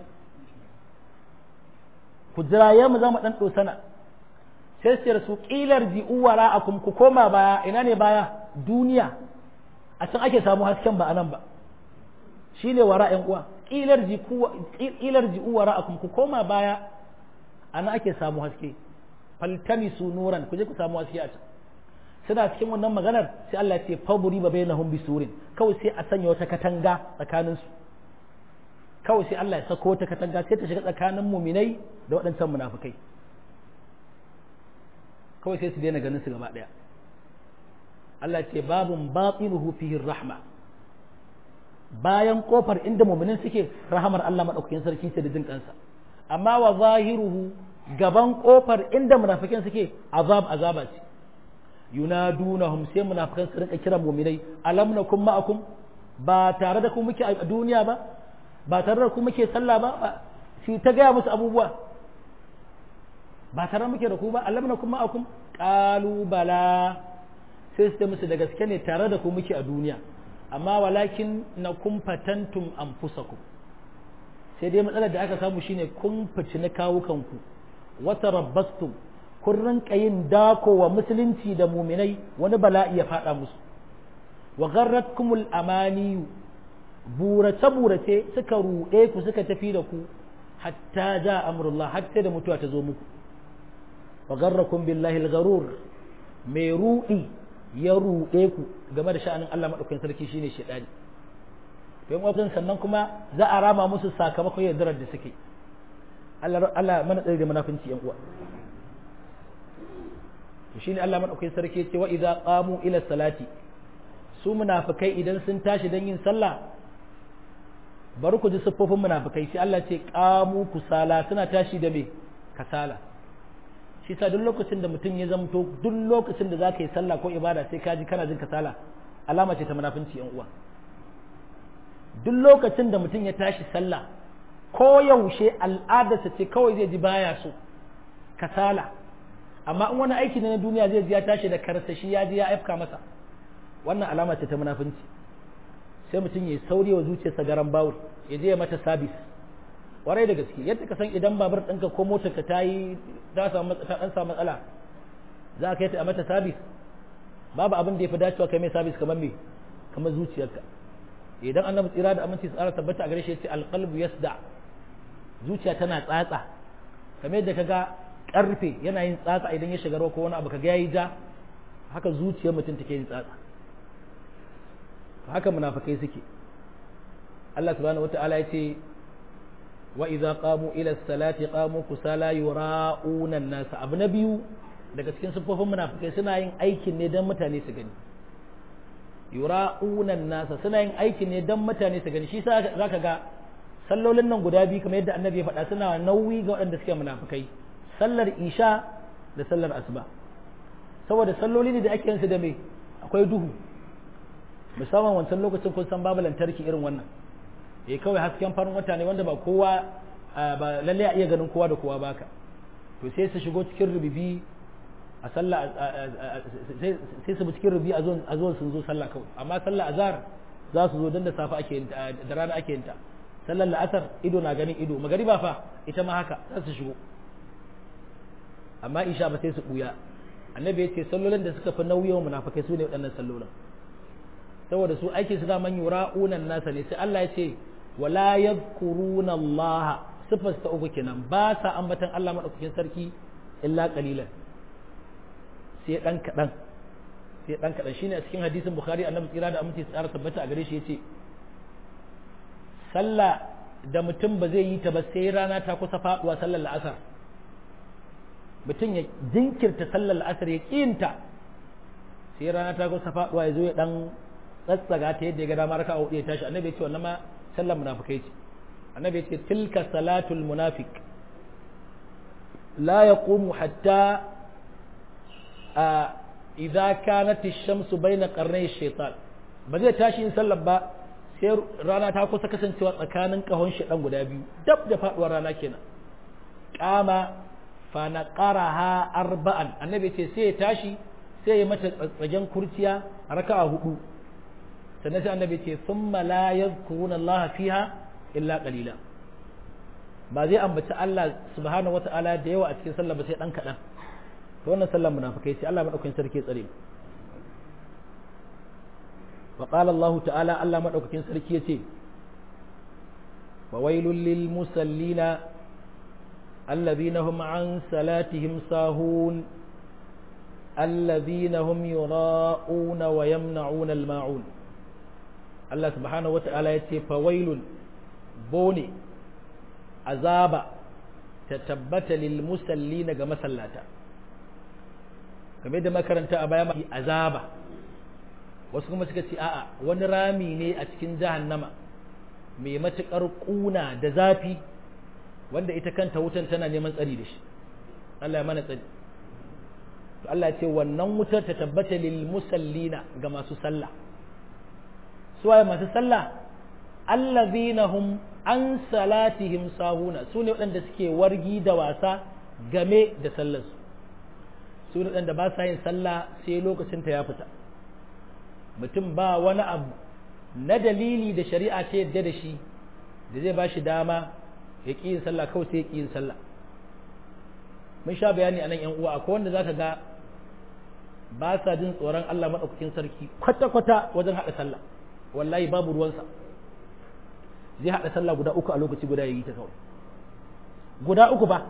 ku jiraye mu za mu ɗan ɗosana sai su su ƙilar ji'u wara a ku koma baya ina ne baya duniya a can ake samu hasken ba a nan ba shi ne wara ‘yan uwa ƙilar ji'u wara a ku koma baya a nan ake samu haske faltamisu nuran ku je ku samu haske a can suna cikin wannan maganar sai Allah ce faburi ba bainahum bisurin kawai sai a sanya wata katanga tsakanin su kawai sai Allah ya sako wata katanga sai ta shiga tsakanin muminai da waɗancan munafikai kawai sai su daina ganin su gaba ɗaya Allah ce babun batinuhu fihi rahma bayan kofar inda muminin suke rahamar Allah madaukakin sarki ce da jin kansa amma wa zahiruhu gaban kofar inda munafikan suke azab azaba ce yunadunahum sai munafikan su rinka kiran mu'minai alam nakum ma'akum ba tare da ku muke a duniya ba ba tare da ku muke sallah ba shi ta gaya musu abubuwa ba tare muke da ku ba alam nakum ma'akum qalu bala sai su musu da gaske ne tare da ku muke a duniya amma walakin nakum fatantum anfusakum sai dai matsalar da aka samu shine kun fici na kawukanku wata rabbastum kun rinka yin dako wa musulunci da muminai wani bala'i ya faɗa musu wa garratkumul amaniyu burace burace suka ruɗe ku suka tafi da ku hatta ja amrullah har sai da mutuwa ta zo muku wa garrakum billahi al-gharur mai ruɗi ya ruɗe ku game da sha'anin Allah madaukakin sarki shine shedani don wajen sannan kuma za a rama musu sakamakon yaddarar da suke Allah mana tsari da munafinci yan uwa to shine Allah madaukakin sarki ce wa idza qamu ila salati su munafikai idan sun tashi dan yin sallah bari ku ji siffofin munafikai sai Allah ce qamu kusala suna tashi da me kasala shi sa duk lokacin da mutum ya zamto duk lokacin da zaka yi sallah ko ibada sai ka ji kana jin kasala alama ce ta munafinci yan uwa duk lokacin da mutum ya tashi sallah ko yaushe al'adarsa ce kawai zai ji baya so kasala amma in wani aiki ne na duniya zai ji ya tashi da karsashi ya ji ya afka masa wannan alama ce ta munafunci sai mutum ya sauri wa zuciyarsa garan bawul ya je ya mata sabis warai da gaske yadda ka san idan babur ɗinka ko motar ka ta yi ta samu ɗan samu matsala za ka yi ta a mata sabis babu abin da ya fi dacewa kai mai sabis kamar me kamar zuciyarka idan annabi tsira da aminci tsara tabbata a gare shi yace alqalbu yasda zuciya tana tsatsa kamar yadda kaga karfe yana yin tsatsa idan ya shiga ruwa ko wani abu kaga yayi ja haka zuciyar mutum take yin tsatsa haka munafikai suke Allah subhanahu wata'ala yace wa idza qamu ila salati qamu kusala yura'una an-nas abu na biyu daga cikin sufofin munafikai suna yin aikin ne don mutane su gani yura'unan nasa suna yin aiki ne don mutane su gani shi sa zaka ga sallolin nan guda biyu kamar yadda annabi ya faɗa suna nauyi ga waɗanda suke munafikai sallar isha da sallar asuba saboda salloli ne da ake yin su da me akwai duhu musamman wancan lokacin kun san babu lantarki irin wannan eh kawai hasken farin wata ne wanda ba kowa ba lalle a iya ganin kowa da kowa baka to sai su shigo cikin rubibi a sallah sai su bi cikin rubi a zuwan sun zo sallah kawai amma sallah azhar za su zo don da safe ake yin da rana ake yin ta sallar la'asar ido na ganin ido magariba fa ita ma haka za su shigo amma isha ba sai su buya annabi ya ce sallolin da suka fi nauyin munafikai su ne waɗannan sallolin saboda su aiki su zaman yura'unan nasa ne sai Allah ya ce wala yadhkuruna Allah sifar ta uku kenan ba sa ambatan Allah madaukakin sarki illa qalilan sai dan kadan sai dan kadan shine a cikin hadisin bukhari annabi tsira da aminci tsara tabbata a gare shi yace sallah da mutum ba zai yi ta ba sai rana ta kusa faduwa sallar la'asar mutum ya jinkirta sallar asar ya kiyinta sai rana ta kusa faduwa ya zo ya dan tsatsaga ta yadda ya ga dama raka a hudu ya tashi annabi ya ce wannan ma sallar munafikai ce annabi ya ce tilka salatul munafiq la yaqumu hatta idza kanat ash-shamsu bayna qarnay ash-shaytan ba zai tashi in sallar ba sai rana ta kusa kasancewa tsakanin kahon dan guda biyu dab da faduwar rana kenan kama fa naqaraha arba'an annabi ce sai ya tashi sai ya mata tsagen kurciya raka'a hudu sannan sai annabi ce thumma la yadhkuruna Allah fiha illa qalila ba zai ambaci Allah subhanahu wata'ala da yawa a cikin sallah ba sai dan kadan to wannan sallar munafikai sai Allah madaukakin sarki tsare mu wa qala Allah ta'ala Allah madaukakin sarki yace wa wailul lil musallina alladhina hum an salatihim sahun alladhina hum yura'una wa yamna'una al-ma'un Allah subhanahu wata'ala yace fa wailul bone azaba ta tabbata lil musallina ga masallata kamar da makaranta a baya mai azaba wasu kuma suka ce a'a wani rami ne a cikin jahannama mai matukar kuna da zafi wanda ita kanta wutan tana neman tsari da shi Allah ya mana tsari to Allah ce wannan wutar ta tabbata lil musallina ga masu sallah suwaye masu sallah allazina hum an salatihim sahuna su ne waɗanda suke wargi da wasa game da sallarsu su ne waɗanda ba sa yin sallah sai lokacin ta ya fita mutum ba wani abu na dalili da shari'a ce yadda da shi da zai ba shi dama ya ƙi yin sallah kawai sai ya ƙi yin sallah mun sha bayani a nan yan uwa akwai wanda zaka ga ba sa jin tsoron Allah maɗaukakin sarki kwata-kwata wajen haɗa sallah wallahi babu ruwansa zai haɗa sallah guda uku a lokaci guda ya yi ta kawai guda uku ba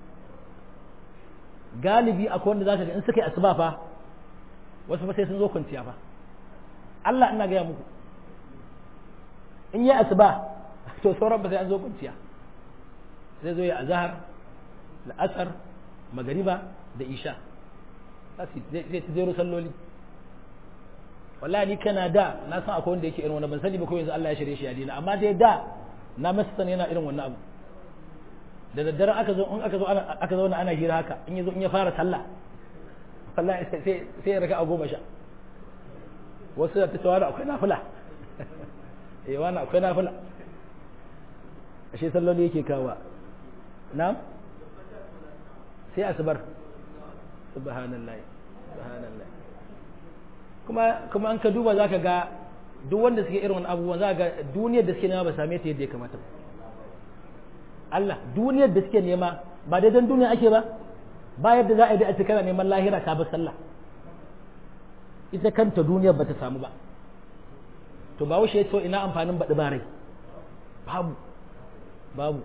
galibi akwai wanda zaka ga in suka yi asuba fa wasu fa sai sun zo kwanciya fa Allah ina gaya muku in yi asuba to sauran ba sai an zo kwanciya sai zo ya azhar la'asar magariba da isha zai ta zero salloli wallahi ni kana da na san akwai wanda yake irin wannan ban sani ba ko yanzu Allah ya shirye shi ya dina amma dai da na masa sani yana irin wannan abu da daddare aka zo in aka zo ana aka zauna ana hira haka in yazo in ya fara sallah wallahi sai sai sai ya raka a goma sha wasu da ta cewa da akwai nafila eh wani akwai nafila ashe salloli yake kawa na'am sai asubar subhanallah subhanallah kuma kuma an ka duba zaka ga duk wanda suke irin wani abubuwan zaka ga duniyar da suke nema ba same ta yadda ya kamata ba Allah duniyar da suke nema ba dai dan duniya ake ba ba yadda za a yi da a kana neman lahira ka bar sallah ita kanta duniyar bata samu ba to ba wuce ya ce ina amfanin baɗi ba rai babu babu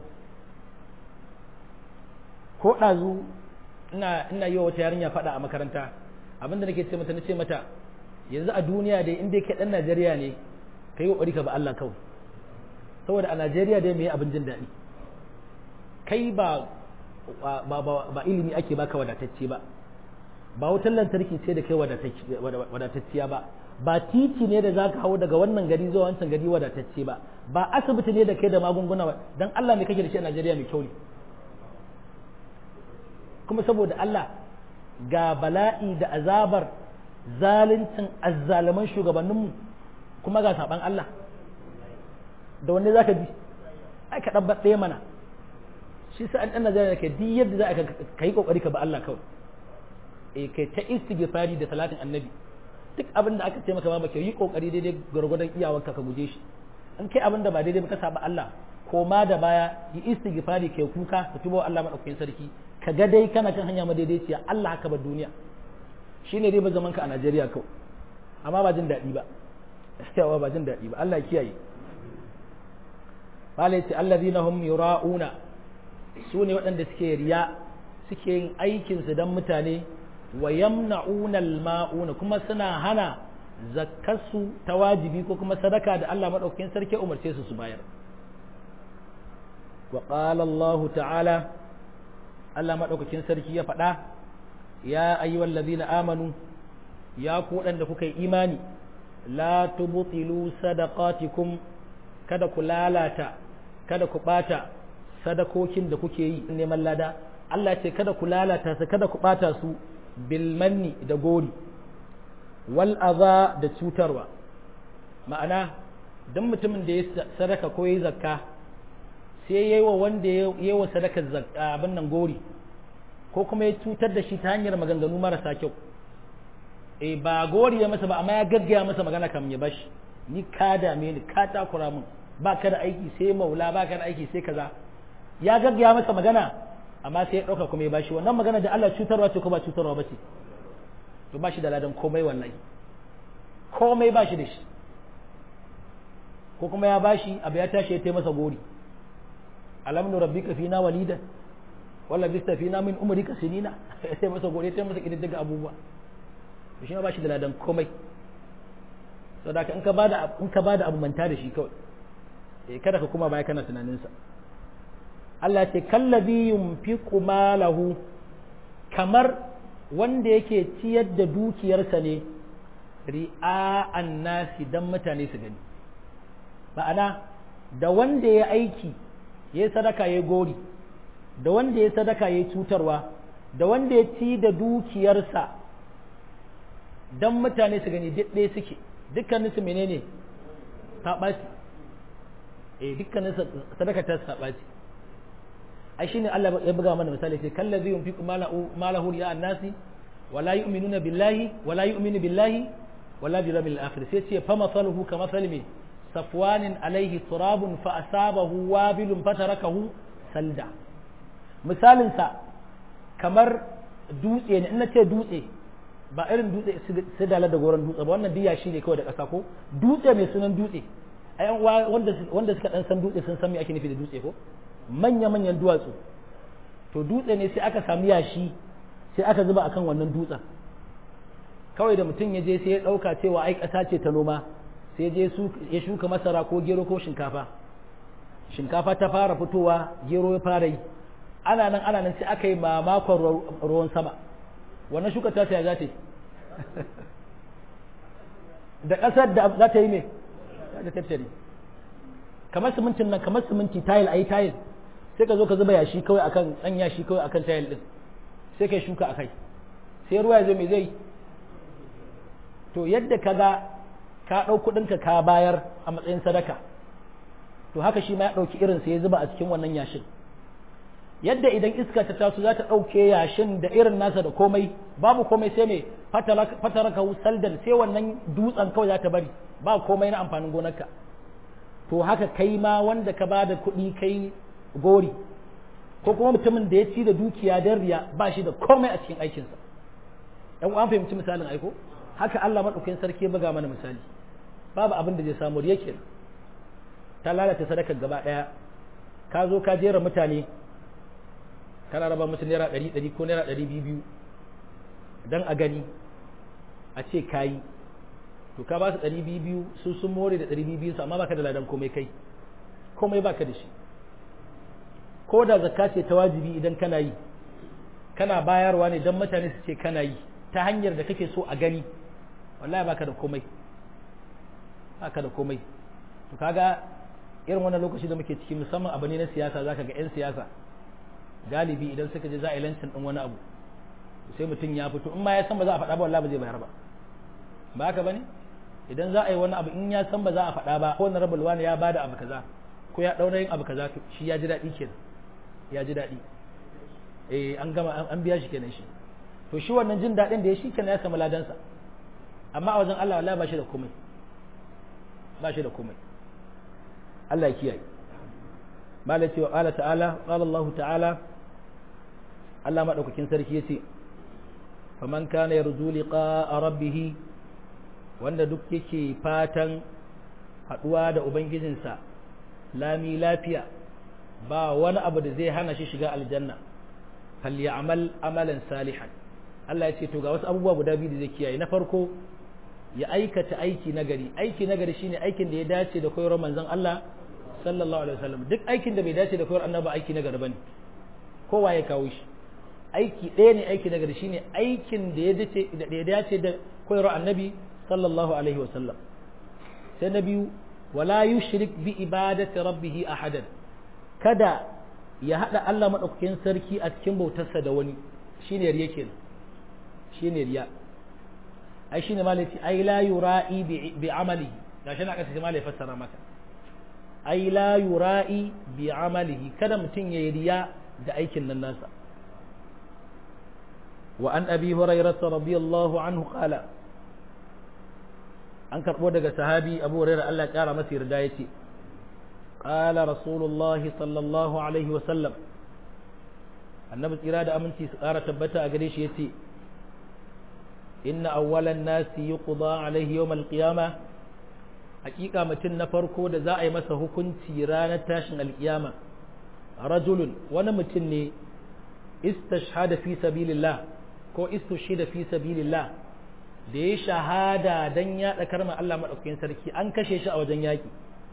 ko ɗazu ina ina yi wa wata yarinya faɗa a makaranta abinda nake ce mata nace mata yanzu a duniya dai in dai kai dan Najeriya ne kai kokari ka ba Allah kawai saboda a Najeriya dai me abin jin daɗi kai ba ba ba ilimi ake baka wadatacce ba ba wutar lantarki ce da kai wadatacciya ba ba titi ne da zaka hau daga wannan gari zuwa wancan gari wadatacce ba ba asibiti ne da kai da magunguna ba dan Allah me kake da shi a Najeriya mai kyau ne kuma saboda Allah ga bala'i da azabar zaluncin azzalaman shugabanninmu kuma ga saban Allah da wanne zaka ji ai ka dabbar ɗaya mana shi sa an ɗan Najeriya ke duk yadda za ka yi kokari ka ba Allah kawai eh kai ta istighfari da salatin annabi duk abin da aka ce maka ma baka yi kokari daidai gwargwadon iyawarka ka guje shi in kai abin da ba daidai ba ka saba Allah koma da baya yi istighfari kai kuka ka tubo Allah madaukakin sarki ka ga dai kana kan hanya madaidaiciya Allah haka ba duniya shine dai ba zaman ka a Najeriya kawai amma ba jin daɗi ba yawa ba jin daɗi ba Allah ya kiyaye Bala ya ce allazina hum yura'una su ne waɗanda suke riya suke yin aikinsu don mutane wa yamna'una al-ma'una kuma suna hana zakkarsu ta wajibi ko kuma sadaka da Allah madaukakin sarki umarce su su bayar wa qala Allah ta'ala Allah madaukakin sarki ya faɗa ya ayyuhal ladina amanu ya ku waɗanda kuka yi imani la tubtilu sadaqatikum kada ku lalata kada ku bata sadakokin da kuke yi neman lada Allah ce kada ku lalata su kada ku bata su bil manni da gori wal adha da cutarwa ma'ana dan mutumin da ya sadaka ko ya zakka sai yayi wa wanda yayi wa sadakar zakka abin nan gori ko kuma ya cutar da shi ta hanyar maganganu marasa kyau e ba gori ya masa ba amma ya gaggaya masa magana kam ya bashi ni ka dame ni ka takura min ba ka da aiki sai maula ba ka da aiki sai kaza ya gaggaya masa magana amma sai ya ɗauka kuma ya bashi wannan magana da Allah cutarwa ce ko ba cutarwa ba ce to ba shi da ladan komai wallahi komai ba shi da shi ko kuma ya bashi abu ya tashi ya masa gori alam nu rabbika fina walida wala bista fina min umrika sinina sai masa gori ya masa kididdiga abubuwa to shi ma ba shi da ladan komai saboda in ka bada in ka bada abu manta da shi kawai eh kada ka kuma baya kana tunanin sa Allah ce kallabi yunfiqu malahu kamar wanda yake ciyar da dukiyarsa ne ri'a'an nasi dan mutane su gani ma'ana da wanda ya aiki ya sadaka ya gori da wanda ya sadaka ya cutarwa da wanda ya ci da dukiyarsa don mutane su gani ɗaya suke dukkaninsu menene saɓaci eh dukkanin sadaka ta saɓaci ai shine Allah ya buga mana misali sai kallazi yunfiqu malahu ri'a an-nasi wala yu'minuna billahi wala yu'minu billahi wala bil yawmil akhir sai ce fa masaluhu ka masali safwanin alaihi turabun fa asabahu wabilun fatarakahu salda misalin sa kamar dutse ne in na ce dutse ba irin dutse su dala da goron dutse ba wannan biya shi ne kawai da ƙasa ko dutse mai sunan dutse a wanda wanda suka dan san dutse sun san me ake nufi da dutse ko manya manyan duwatsu to dutse ne sai aka samu yashi sai aka zuba akan wannan dutsen kawai da mutum ya je sai ya ɗauka cewa ai ƙasa ce ta noma sai je ya shuka masara ko gero ko shinkafa shinkafa ta fara fitowa gero ya fara yi ana nan ana nan sai aka yi mamakon ruwan sama wannan shuka ta ya za ta yi da ƙasar da za ta yi mai za ta tattare kamar simintin nan kamar siminti tayil a yi tayil sai ka zo ka zuba yashi kawai akan ɗan yashi kawai akan tayil ɗin sai ka shuka a kai sai ruwa ya zo mai zai to yadda ka ga ka ɗau kuɗinka ka bayar a matsayin sadaka to haka shi ma ya ɗauki irin sai ya zuba a cikin wannan yashin yadda idan iska ta taso za ta ɗauke yashin da irin nasa da komai babu komai sai mai fataraka saldan sai wannan dutsen kawai za ta bari ba komai na amfanin gonarka to haka kai ma wanda ka bada kuɗi kai gori ko kuma mutumin da ya ci da dukiya don riya ba shi da komai a cikin aikinsa ɗan an fahimci misalin aiko haka Allah maɗaukakin sarki ya buga mana misali babu abin da zai samu riya kenan ta lalata sadakar gaba ɗaya ka zo ka jera mutane kana raba musu naira ɗari ɗari ko naira ɗari biyu biyu don a gani a ce kayi to ka ba su ɗari biyu biyu su sun more da ɗari biyu biyu su amma baka da ladan komai kai komai baka da shi ko da zakka ce ta wajibi idan kana yi kana bayarwa ne don mutane su ce kana yi ta hanyar da kake so a gani wallahi baka da komai baka da komai to kaga irin wannan lokaci da muke ciki musamman abu ne na siyasa zaka ga 'yan siyasa galibi idan suka je za a yi lancin din wani abu sai mutum ya fito in ma ya san ba za a faɗa ba wallahi ba zai bayar ba ba haka bane idan za a yi wani abu in ya san ba za a faɗa ba ko na rabul wani ya bada abu kaza ko ya daura yin abu kaza to shi ya ji daɗi kenan ya ji daɗi eh an gama an biya shi kenan shi to shi wannan jin daɗin da ya shi kenan ya samu ladansa amma a wajen Allah wallahi ba shi da komai ba shi da komai Allah ya kiyaye malai cewa qala ta'ala qala Allah ta'ala Allah madaukakin sarki yace faman kana yarju liqa'a rabbih wanda duk yake fatan haduwa da ubangijinsa lami lafiya ba wani abu da zai hana shi shiga aljanna falyamal amalan salihan Allah ya ce to ga wasu abubuwa guda biyu da zai kiyaye na farko ya aikata aiki nagari aiki nagari shine aikin da ya dace da koyarwar manzon Allah sallallahu alaihi wasallam duk aikin da bai dace da koyar annabi aiki nagari bane kowa ya kawo shi aiki ɗaya ne aiki nagari shine aikin da ya dace da ya dace da koyarwar annabi sallallahu alaihi wasallam sai na biyu wala yushrik bi ibadati rabbih ahadan kada ya hada Allah madaukakin sarki a cikin bautarsa da wani shine riya kenan shine riya ai shine malati ai la yura'i bi amalihi gashi na kasa malai fassara maka ai la yura'i bi amalihi kada mutum ya riya da aikin nan nasa wa an abi hurairah radiyallahu anhu qala an karbo daga sahabi abu hurairah Allah ya kara masa yarda yace qala rasulullahi sallallahu alaihi wa sallam annabi tsira da aminci su kara tabbata a gare shi yace inna awwalan nasi yuqda alaihi yawm alqiyama hakika mutum na farko da za a yi masa hukunci ranar tashin alkiyama rajulun wani mutum ne istashhada fi sabilillah ko istushhida fi sabilillah da ya shahada dan yaɗa karma Allah madaukakin sarki an kashe shi a wajen yaki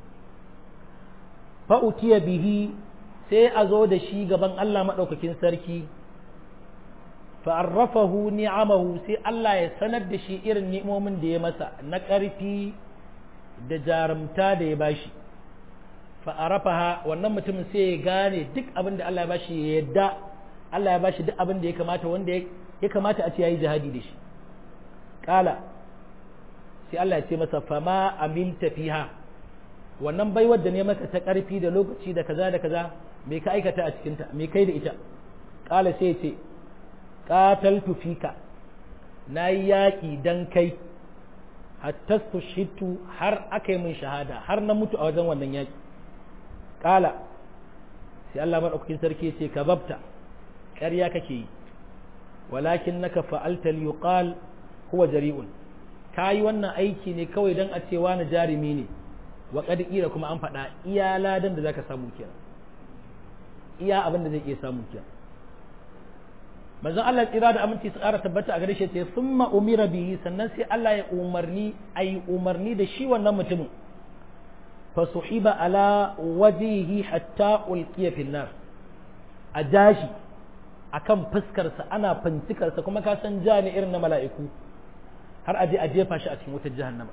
fa utiya bihi sai a zo da shi gaban Allah madaukakin sarki fa arrafahu ni'amahu sai Allah ya sanar da shi irin ni'imomin da ya masa na ƙarfi da jarumta da ya bashi fa arafaha wannan mutumin sai ya gane duk abin da Allah ya bashi ya yadda Allah ya bashi duk abin da ya kamata wanda ya kamata a ce yayi jihadi da shi kala sai Allah ya ce masa fama amilta fiha wannan baiwar da ne maka ta karfi da lokaci da kaza da kaza me ka aikata a cikin ta me kai da ita kala sai ya ce qataltu fika nayi yaki dan kai hatta shitu har aka yi min shahada har na mutu a wajen wannan yaki kala sai Allah madaukakin sarki ce ka babta ƙarya kake yi walakin naka fa'alta liyuqal huwa jari'un kayi wannan aiki ne kawai dan a cewa na jarumi ne wa qad ira kuma an faɗa iya ladan da zaka samu kenan iya abin da zai iya samu kenan manzon Allah tsira da aminci su ƙara tabbata a gare shi ce summa umira bihi sannan sai Allah ya umarni ayi umarni da shi wannan mutumin فصحب على وجهه حتى ألقي في النار أجاشي akan fuskarsa ana fincikarsa kuma ka san ja ne irin na mala'iku har aje a jefa shi a cikin wutar jahannama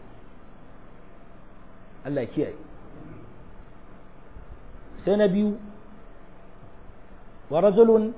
Allah ya kiyaye sai na biyu wa rajulun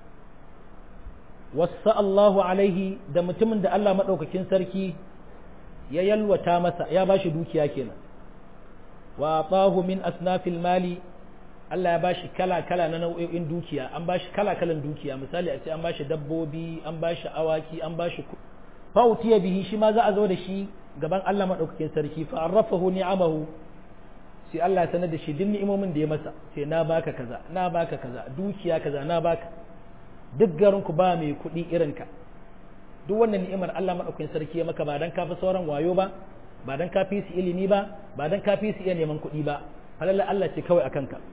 wasa Allahu alaihi da mutumin da Allah maɗaukakin sarki ya yalwata masa ya bashi dukiya kenan wa atahu min asnafil mali Allah ya bashi kala-kala na nau'o'in dukiya an bashi kala-kalan dukiya misali a ce an bashi dabbobi an bashi awaki an bashi fautiya bihi shi ma za a zo da shi gaban Allah madaukakin sarki fa arrafahu ni'amahu sai Allah ya sanar da shi duk ni'imomin da ya masa sai na baka kaza na baka kaza dukiya kaza na baka duk garin ku ba mai kuɗi irin ka duk wannan ni'imar Allah madaukakin sarki ya maka ba dan kafi sauran wayo ba ba dan kafi su ilimi ba ba dan kafi su iya neman kuɗi ba falalla Allah ce kawai akan ka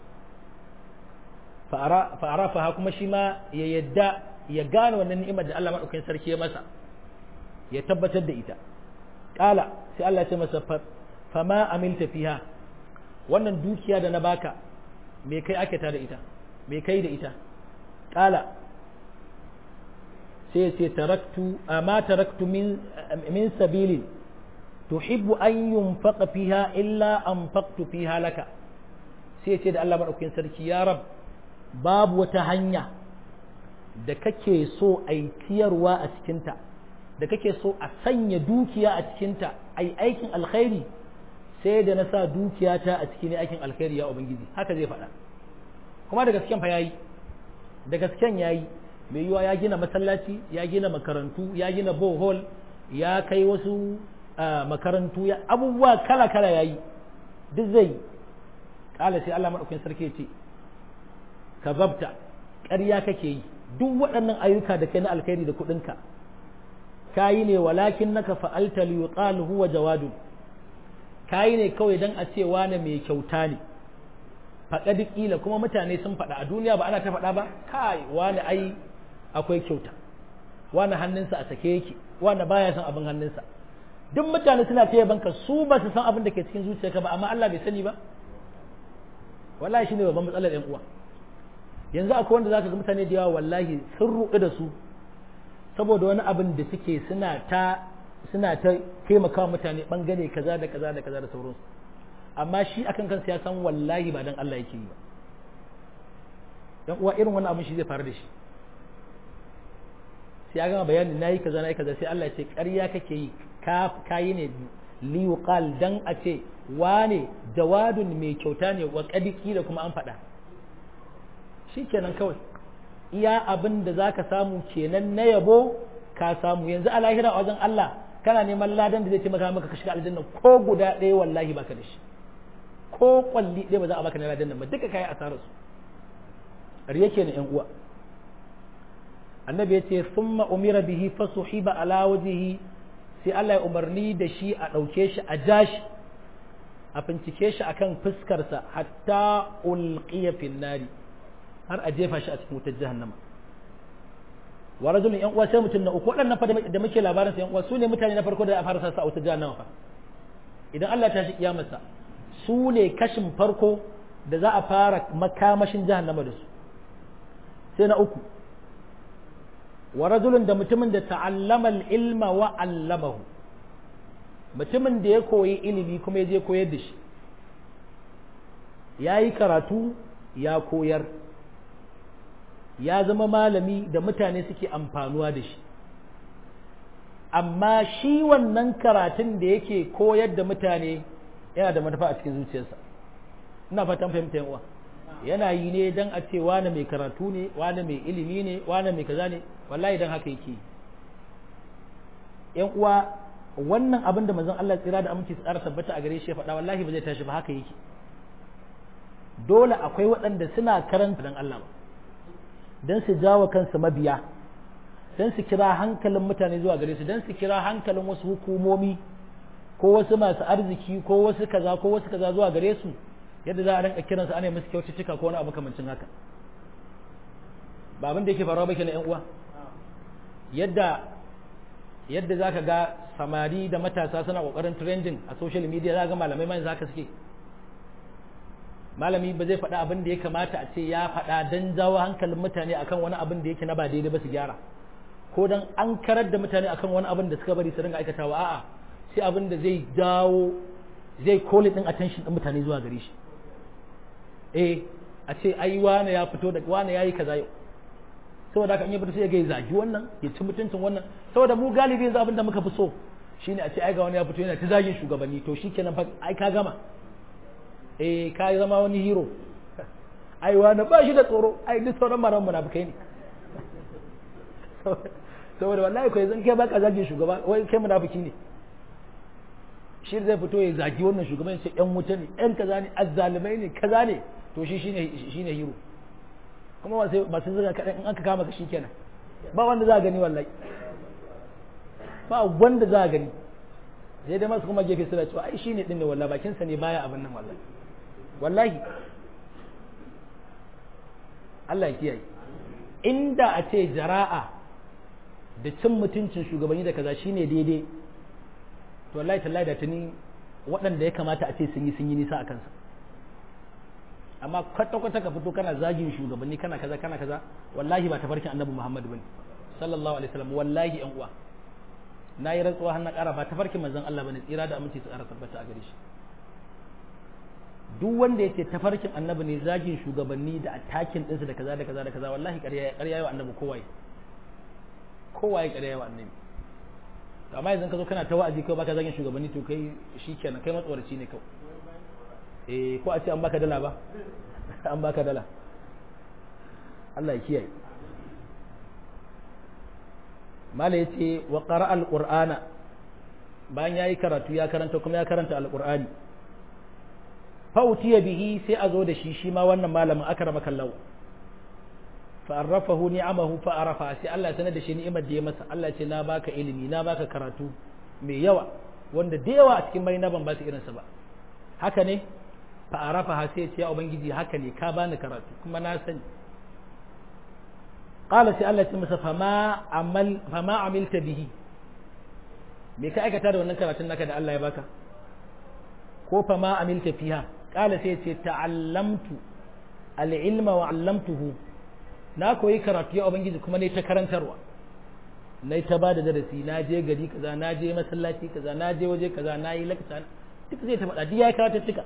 fa'arafaha kuma shi ma ya yadda ya gane wannan ni'imar da Allah maɗaukakin sarki ya masa ya tabbatar da ita ƙala sai Allah ya ce masa fama amilta fiha wannan dukiya da na baka me kai ake ta da ita me kai da ita ƙala sai ya ce taraktu amma taraktu min min sabilin tuhibbu an yunfaqa fiha illa anfaqtu fiha laka sai ya ce da Allah maɗaukakin sarki ya rab babu wata hanya da kake so a yi ciyarwa a cikinta da kake so a sanya dukiya a cikinta a yi aikin alkhairi sai da na sa dukiyata a cikin aikin alkhairi ya ubangiji haka zai faɗa kuma da gasken fa yayi da gasken yayi mai yiwa ya gina masallaci ya gina makarantu ya gina bohol ya kai wasu makarantu ya abubuwa kala kala yayi duk zai kala sai Allah madaukakin sarki ya ce kazabta ƙarya kake yi duk waɗannan ayyuka da kai na alkhairi da kuɗinka kayi ne walakin naka fa'alta li yuqal huwa jawadun kayi ne kawai dan a ce wani mai kyauta ne faɗa ƙila kuma mutane sun faɗa a duniya ba ana ta faɗa ba kai wani ai akwai kyauta wani hannunsa a sake yake wani baya son abin hannunsa duk mutane suna ta banka su ba su san abin da ke cikin zuciyarka ba amma Allah bai sani ba wallahi shine babban matsalar ƴan uwa yanzu akwai wanda zaka ga mutane da yawa wallahi sun ruɗu da su saboda wani abin da suke suna ta suna ta taimaka mutane bangare kaza da kaza da kaza da sauransu amma shi akan kansa ya san wallahi ba dan Allah yake yi ba dan uwa irin wannan abin shi zai faru da shi sai ya gama bayani nayi kaza nayi kaza sai Allah ya ce ƙarya kake yi ka kayi ne li yuqal dan a ce wane jawadun mai kyauta ne wa kadiki da kuma an faɗa shikenan kawai iya abin da zaka samu kenan na yabo ka samu yanzu a lahira a wajen Allah kana neman ladan da zai taimaka maka ka shiga aljanna ko guda ɗaya wallahi baka da shi ko kwalli ɗaya ba za a baka na ladan nan ba duka kai asarar su riya kenan yan uwa annabi ya ce summa umira bihi fasuhiba ala wajhihi sai Allah ya umarni da shi a ɗauke shi a jashi a bincike shi akan fuskarsa hatta ulqiya fin nari har a jefa shi a cikin wutar jahannama wa rajulun yan uwa sai mutum na uku waɗannan fa da muke labarin sa yan uwa su ne mutane na farko da a fara sa a wutar jahannama fa idan Allah ta shi kiyamarsa su ne kashin farko da za a fara makamashin jahannama da su sai na uku wa rajulun da mutumin da ta'allama al-ilma wa 'allamahu mutumin da ya koyi ilimi kuma ya je koyar da shi ya yi karatu ya koyar ya zama malami da mutane suke amfanuwa da shi amma shi wannan karatun da yake koyar da mutane yana da manufa a cikin zuciyarsa ina fatan fahimta yan uwa yana yi ne dan a ce wane mai karatu ne wane mai ilimi ne wane mai kaza ne wallahi dan haka yake yan uwa wannan abin da manzon Allah tsira da aminci tsara tabbata a gare shi ya faɗa wallahi ba zai tashi ba haka yake dole akwai waɗanda suna karanta dan Allah ba dan su jawo kansu mabiya dan su kira hankalin mutane zuwa gare su dan su kira hankalin wasu hukumomi ko wasu masu arziki ko wasu kaza ko wasu kaza zuwa gare su yadda za a rinka kiransu ana musu kyaututtuka ko wani abu kamancin haka ba abin da yake faruwa ba kenan yan uwa yadda yadda zaka ga samari da matasa suna kokarin trending a social media za ga malamai mai zaka suke malami ba zai faɗa abin da ya kamata a ce ya faɗa don jawo hankalin mutane akan wani abin da yake na ba daidai ba su gyara ko don an karar da mutane akan wani abin da suka bari su ringa aikatawa a'a sai abin da zai jawo zai koli din attention din mutane zuwa gare shi eh a ce ai wane ya fito da wane yayi kaza yau saboda haka in ya fito sai ya ga zagi wannan ya ci mutuncin wannan saboda mu galibi yanzu abin da muka fi so shine a ce ai ga wani ya fito yana ta zagin shugabanni to shikenan fa ai ka gama eh ka zama wani hero ai wani ba shi da tsoro ai duk sauran maran munafikai ne saboda wallahi kai zan kai baka zagin shugaba wai kai munafiki ne shi zai fito ya zagi wannan shugaban sai yan wuta ne yan kaza ne azzalimai ne kaza ne to shi shine shine hero kuma wasu masu zuga kadan in aka kama ka shikenan ba wanda za a gani wallahi ba wanda za a gani sai dai masu kuma gefe suna cewa ai shine din ne wallahi bakin sa ne baya abin nan wallahi wallahi Allah ya kiyaye inda a ce jara'a da cin mutuncin shugabanni da kaza shine daidai to wallahi tallahi da tuni waɗanda ya kamata a ce sun yi sun yi nisa a kansa amma kwata-kwata ka fito kana zagin shugabanni kana kaza kana kaza wallahi ba tafarkin annabi Muhammad bane sallallahu alaihi wasallam wallahi yan uwa na yi rantsuwa har na ƙara ba tafarkin manzon Allah bane tsira da aminci su ƙara tabbata a gare shi duk wanda yake tafarkin annabi ne zagin shugabanni da attacking ɗinsu da kaza da kaza da kaza wallahi ƙarya ƙarya yawa annabi kowaye kowaye ƙarya yawa annabi amma yanzu ka zo kana ta wa'azi kai baka zagin shugabanni to kai shikenan kai matsoraci ne kawai eh ko a ce an baka dala ba an baka dala Allah ya kiyaye mala yace wa qara alqur'ana bayan yayi karatu ya karanta kuma ya karanta alqur'ani fa utiya bihi sai a zo da shi shi ma wannan malamin akrama kallahu fa arrafahu ni'amahu fa arafa sai Allah ya sanar da shi ni'imar da ya masa Allah ce na baka ilimi na baka karatu mai yawa wanda da yawa a cikin bai na ban ba su irinsa ba haka ne fa arafa ha sai ce ya ubangiji haka ne ka bani karatu kuma na sani qala sai Allah ya ce masa fama amal fama amilta bihi me ka aikata da wannan karatun naka da Allah ya baka ko fama amilta fiha qala sai ce ta'allamtu al-ilma wa 'allamtuhu na koyi karatu ya ubangiji kuma ne ta karantarwa na ta ba da darasi na je gari kaza na je masallaci kaza na je waje kaza na yi lakta duk zai ta faɗa duk ya karata cika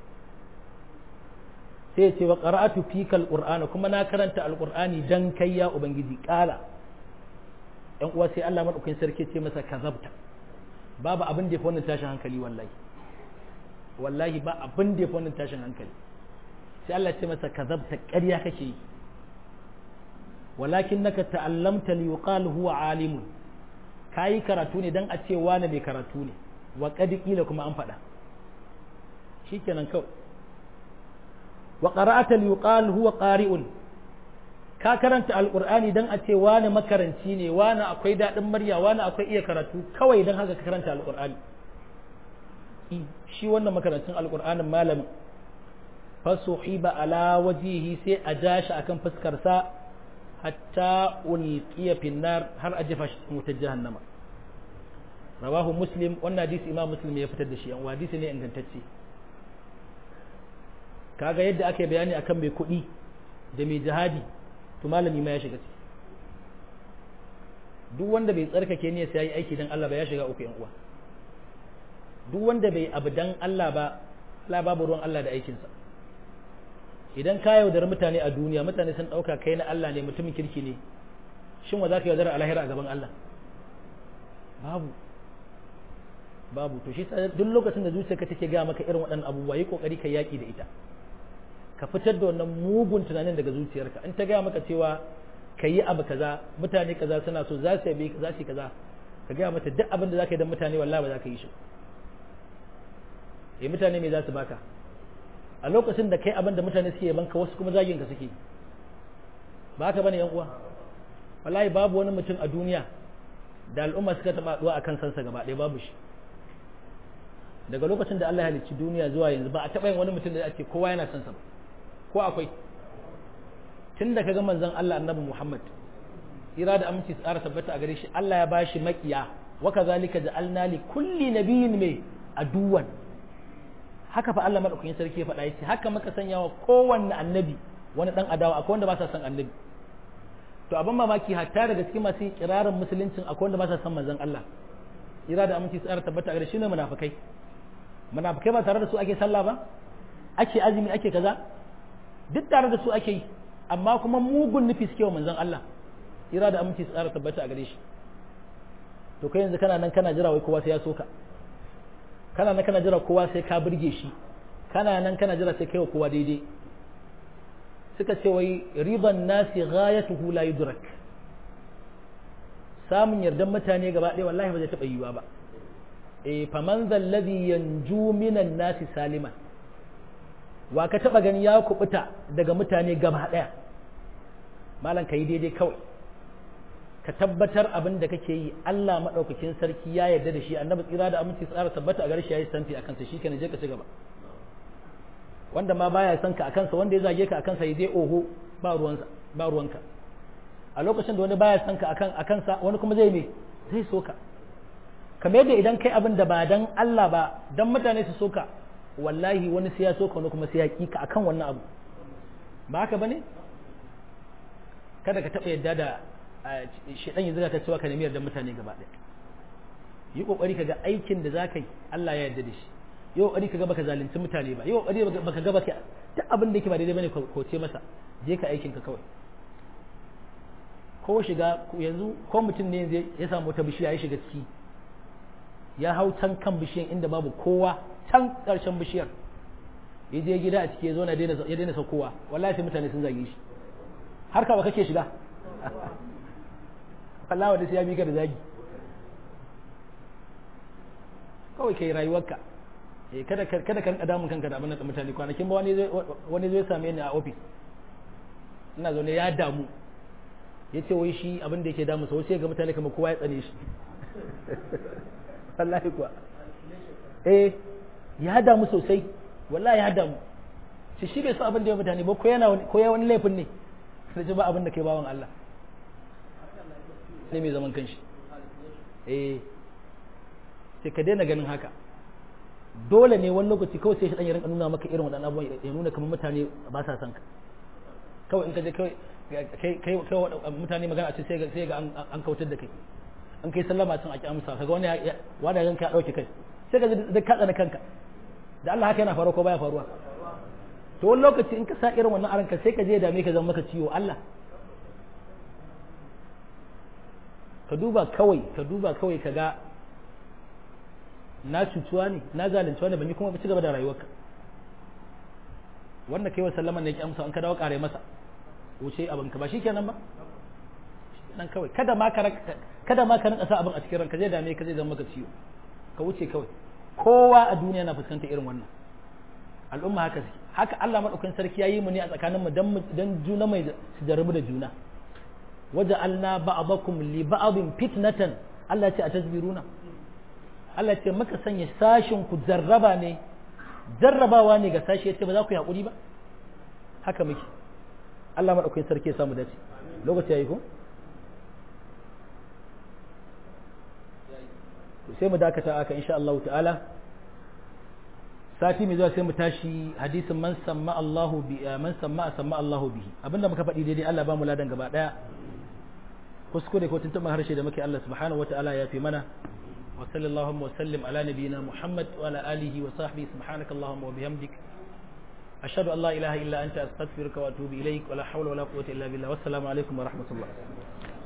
sai ya ce wa qara'atu fika alqur'ana kuma na karanta alqur'ani dan kai ya ubangiji kala yan uwa sai Allah madaukakin sarki ce masa kazabta babu abin da ya fi wannan tashin hankali wallahi wallahi ba abin da ya fi wannan tashin hankali sai Allah ce masa kazabta ƙarya kake yi walakin naka ta'allamta li yuqal huwa alimun kayi karatu ne dan a ce wani mai karatu ne wa qad qila kuma an faɗa shikenan kawai wa qara'ata li yuqal huwa qari'un ka karanta alqur'ani dan a ce wani makaranci ne wani akwai dadin murya wani akwai iya karatu kawai dan haka ka karanta alqur'ani shi wannan makarancin alqur'anin malamin fasuhiba ala wajihi sai a jashi akan fuskar sa hatta ulqiya fi nar har a jefa shi cikin wutar jahannama rawahu muslim wannan hadisi imam muslim ya fitar da shi an hadisi ne ingantacce kaga yadda aka yi bayani akan mai kuɗi da mai jihadi to malami ma ya shiga ciki duk wanda bai tsarkake ne sai yi aiki dan Allah ba ya shiga uku yan uwa duk wanda bai abu dan Allah ba Allah babu ruwan Allah da aikinsa idan ka yaudar mutane a duniya mutane sun ɗauka kai na Allah ne mutumin kirki ne shin wa za ka yaudara a lahira a gaban Allah babu babu to shi duk lokacin da zuciyarka take gaya maka irin waɗannan abubuwa yi kokari ka yaki da ita ka fitar da wannan mugun tunanin daga zuciyarka in ta gaya maka cewa ka yi abu kaza mutane kaza suna so za su yabe za su yi kaza ka gaya mata duk abin da za ka yi don mutane wallahi ba za ka yi shi eh mutane me za su baka a lokacin da kai abin da mutane suke yabanka wasu kuma zagin ka suke ba haka bane yan uwa wallahi babu wani mutum a duniya da al'umma suka taba haduwa akan sansa gaba ɗaya babu shi daga lokacin da Allah ya halicci duniya zuwa yanzu ba a taba yin wani mutum da ake kowa yana son sa ba ko akwai tun da kaga manzon Allah annabi Muhammad ira da aminci tsara tabbata a gare shi Allah ya bashi makiya wa kazalika ja'alna li kulli nabiyyin mai aduwan haka fa Allah madaukakin sarki ya faɗa yace haka muka sanya wa kowanne annabi wani dan adawa akwai wanda ba sa son annabi to abin mamaki hatta daga cikin masu kirarin musuluncin akwai wanda ba sa son manzon Allah ira da aminci tsara tabbata a gare shi ne munafikai munafikai ba tare da su ake sallah ba ake azumi ake kaza duk tare da su ake yi amma kuma mugun nufi suke wa manzon Allah ira da aminci tsara tabbata a gare shi to kai yanzu kana nan kana jira wai kowa sai ya soka kana nan kana jira kowa sai ka burge shi kana nan kana jira sai kai wa kowa daidai suka ce wai riban nasi ghayatuhu la yudrak samun yardan mutane gaba ɗaya wallahi ba zai taɓa yiwuwa ba eh faman zallazi yanju minan nasi saliman wa ka taɓa gani ya kubuta daga mutane gaba ɗaya malam ka yi daidai kawai ka tabbatar abin da kake yi Allah maɗaukakin sarki ya yarda da shi annabi tsira da aminci tsara tabbata a gare shi ya yi santi a kansa shi je ka ci gaba wanda ma baya son ka a kansa wanda ya zage ka a kansa ya je oho ba ruwansa ba ruwanka a lokacin da wani baya son ka akan a kansa wani kuma zai me zai so ka kamar yadda idan kai abin da ba dan Allah ba dan mutane su so ka wallahi wani sai ya so ka wani kuma sai ya ki ka akan wannan abu ba haka bane kada ka taɓa yadda da shidan yanzu ka cewa ka nemi yardan mutane gaba ɗaya yi kokari ka ga aikin da za ka yi Allah ya yarda da shi yi kokari ka ga baka zalunci mutane ba yi kokari baka ga baka duk abin da yake ba daidai bane ko ce masa je ka aikin ka kawai ko shiga yanzu ko mutum ne ya samu wata bishiya ya shiga ciki ya hau can kan bishiyan inda babu kowa can ƙarshen bishiyar ya je gida a ciki ya zo na ya daina saukowa wallahi sai mutane sun zage shi har ka ba kake shiga wallahi wanda sai ya mika da zagi kawai kai rayuwarka eh kada kada ka damun kanka da abin da mutane kwanakin ba wani wani zai same ni a office ina zaune ya damu ya ce wai shi abin da yake damu sau sai ga mutane kamar kowa ya tsane shi wallahi kuwa eh ya damu sosai wallahi ya damu shi shi bai so abin da ya mutane ba ko yana ko ya wani laifin ne sai ji ba abin da kai bawan Allah ne mai zaman kanshi eh sai ka daina ganin haka dole ne wani lokaci kawai sai shi dan ya rinka nuna maka irin waɗannan abubuwan ya nuna kamar mutane ba sa son ka kawai in ka je kawai kai kai mutane magana a ce sai ga sai ga an kautar da kai an kai sallama tun aki amsa kaga wani wani ranka ya dauke kai sai ka da ka tsana kanka da Allah haka yana faruwa ko baya faruwa to wani lokaci in ka sa irin wannan aranka sai ka je da me ka zama maka ciwo Allah ka duba kawai ka duba kawai ka ga na cutuwa ne na zalunci wani ban yi kuma ci gaba da rayuwarka wanda kai wa sallaman ne ki amsa an ka dawo kare masa wuce abin ka ba shikenan ba nan kawai kada ma ka kada ma ka rinka sa abin a cikin ranka zai dame ka zai zama maka ciwo ka wuce kawai kowa a duniya na fuskanta irin wannan al'umma haka suke haka Allah madaukakin sarki yayi mu ne a tsakanin mu dan dan juna mai su jarabu da juna waja'alna ba'dakum li ba'din fitnatan Allah ce a tasbiruna Allah ce maka sanya sashin ku jarraba ne jarrabawa ne ga sashi yace ba za ku yi hakuri ba haka muke Allah madaukakin sarki ya samu dace lokaci yayi ko sai mu dakata aka insha Allah ta'ala sati mai zuwa sai mu tashi hadisin man samma Allahu bi man samma samma Allahu bihi abinda muka faɗi daidai Allah ba mu ladan gaba daya kuskure ko tuntuɓa harshe da muke Allah subhanahu wata'ala ya fi mana wa sallallahu wa sallim ala nabiyyina Muhammad wa ala alihi wa sahbihi subhanaka Allahumma wa bihamdik ashhadu an la ilaha illa anta astaghfiruka wa atubu ilaik wa la hawla wa la quwwata illa billah wassalamu alaikum wa rahmatullah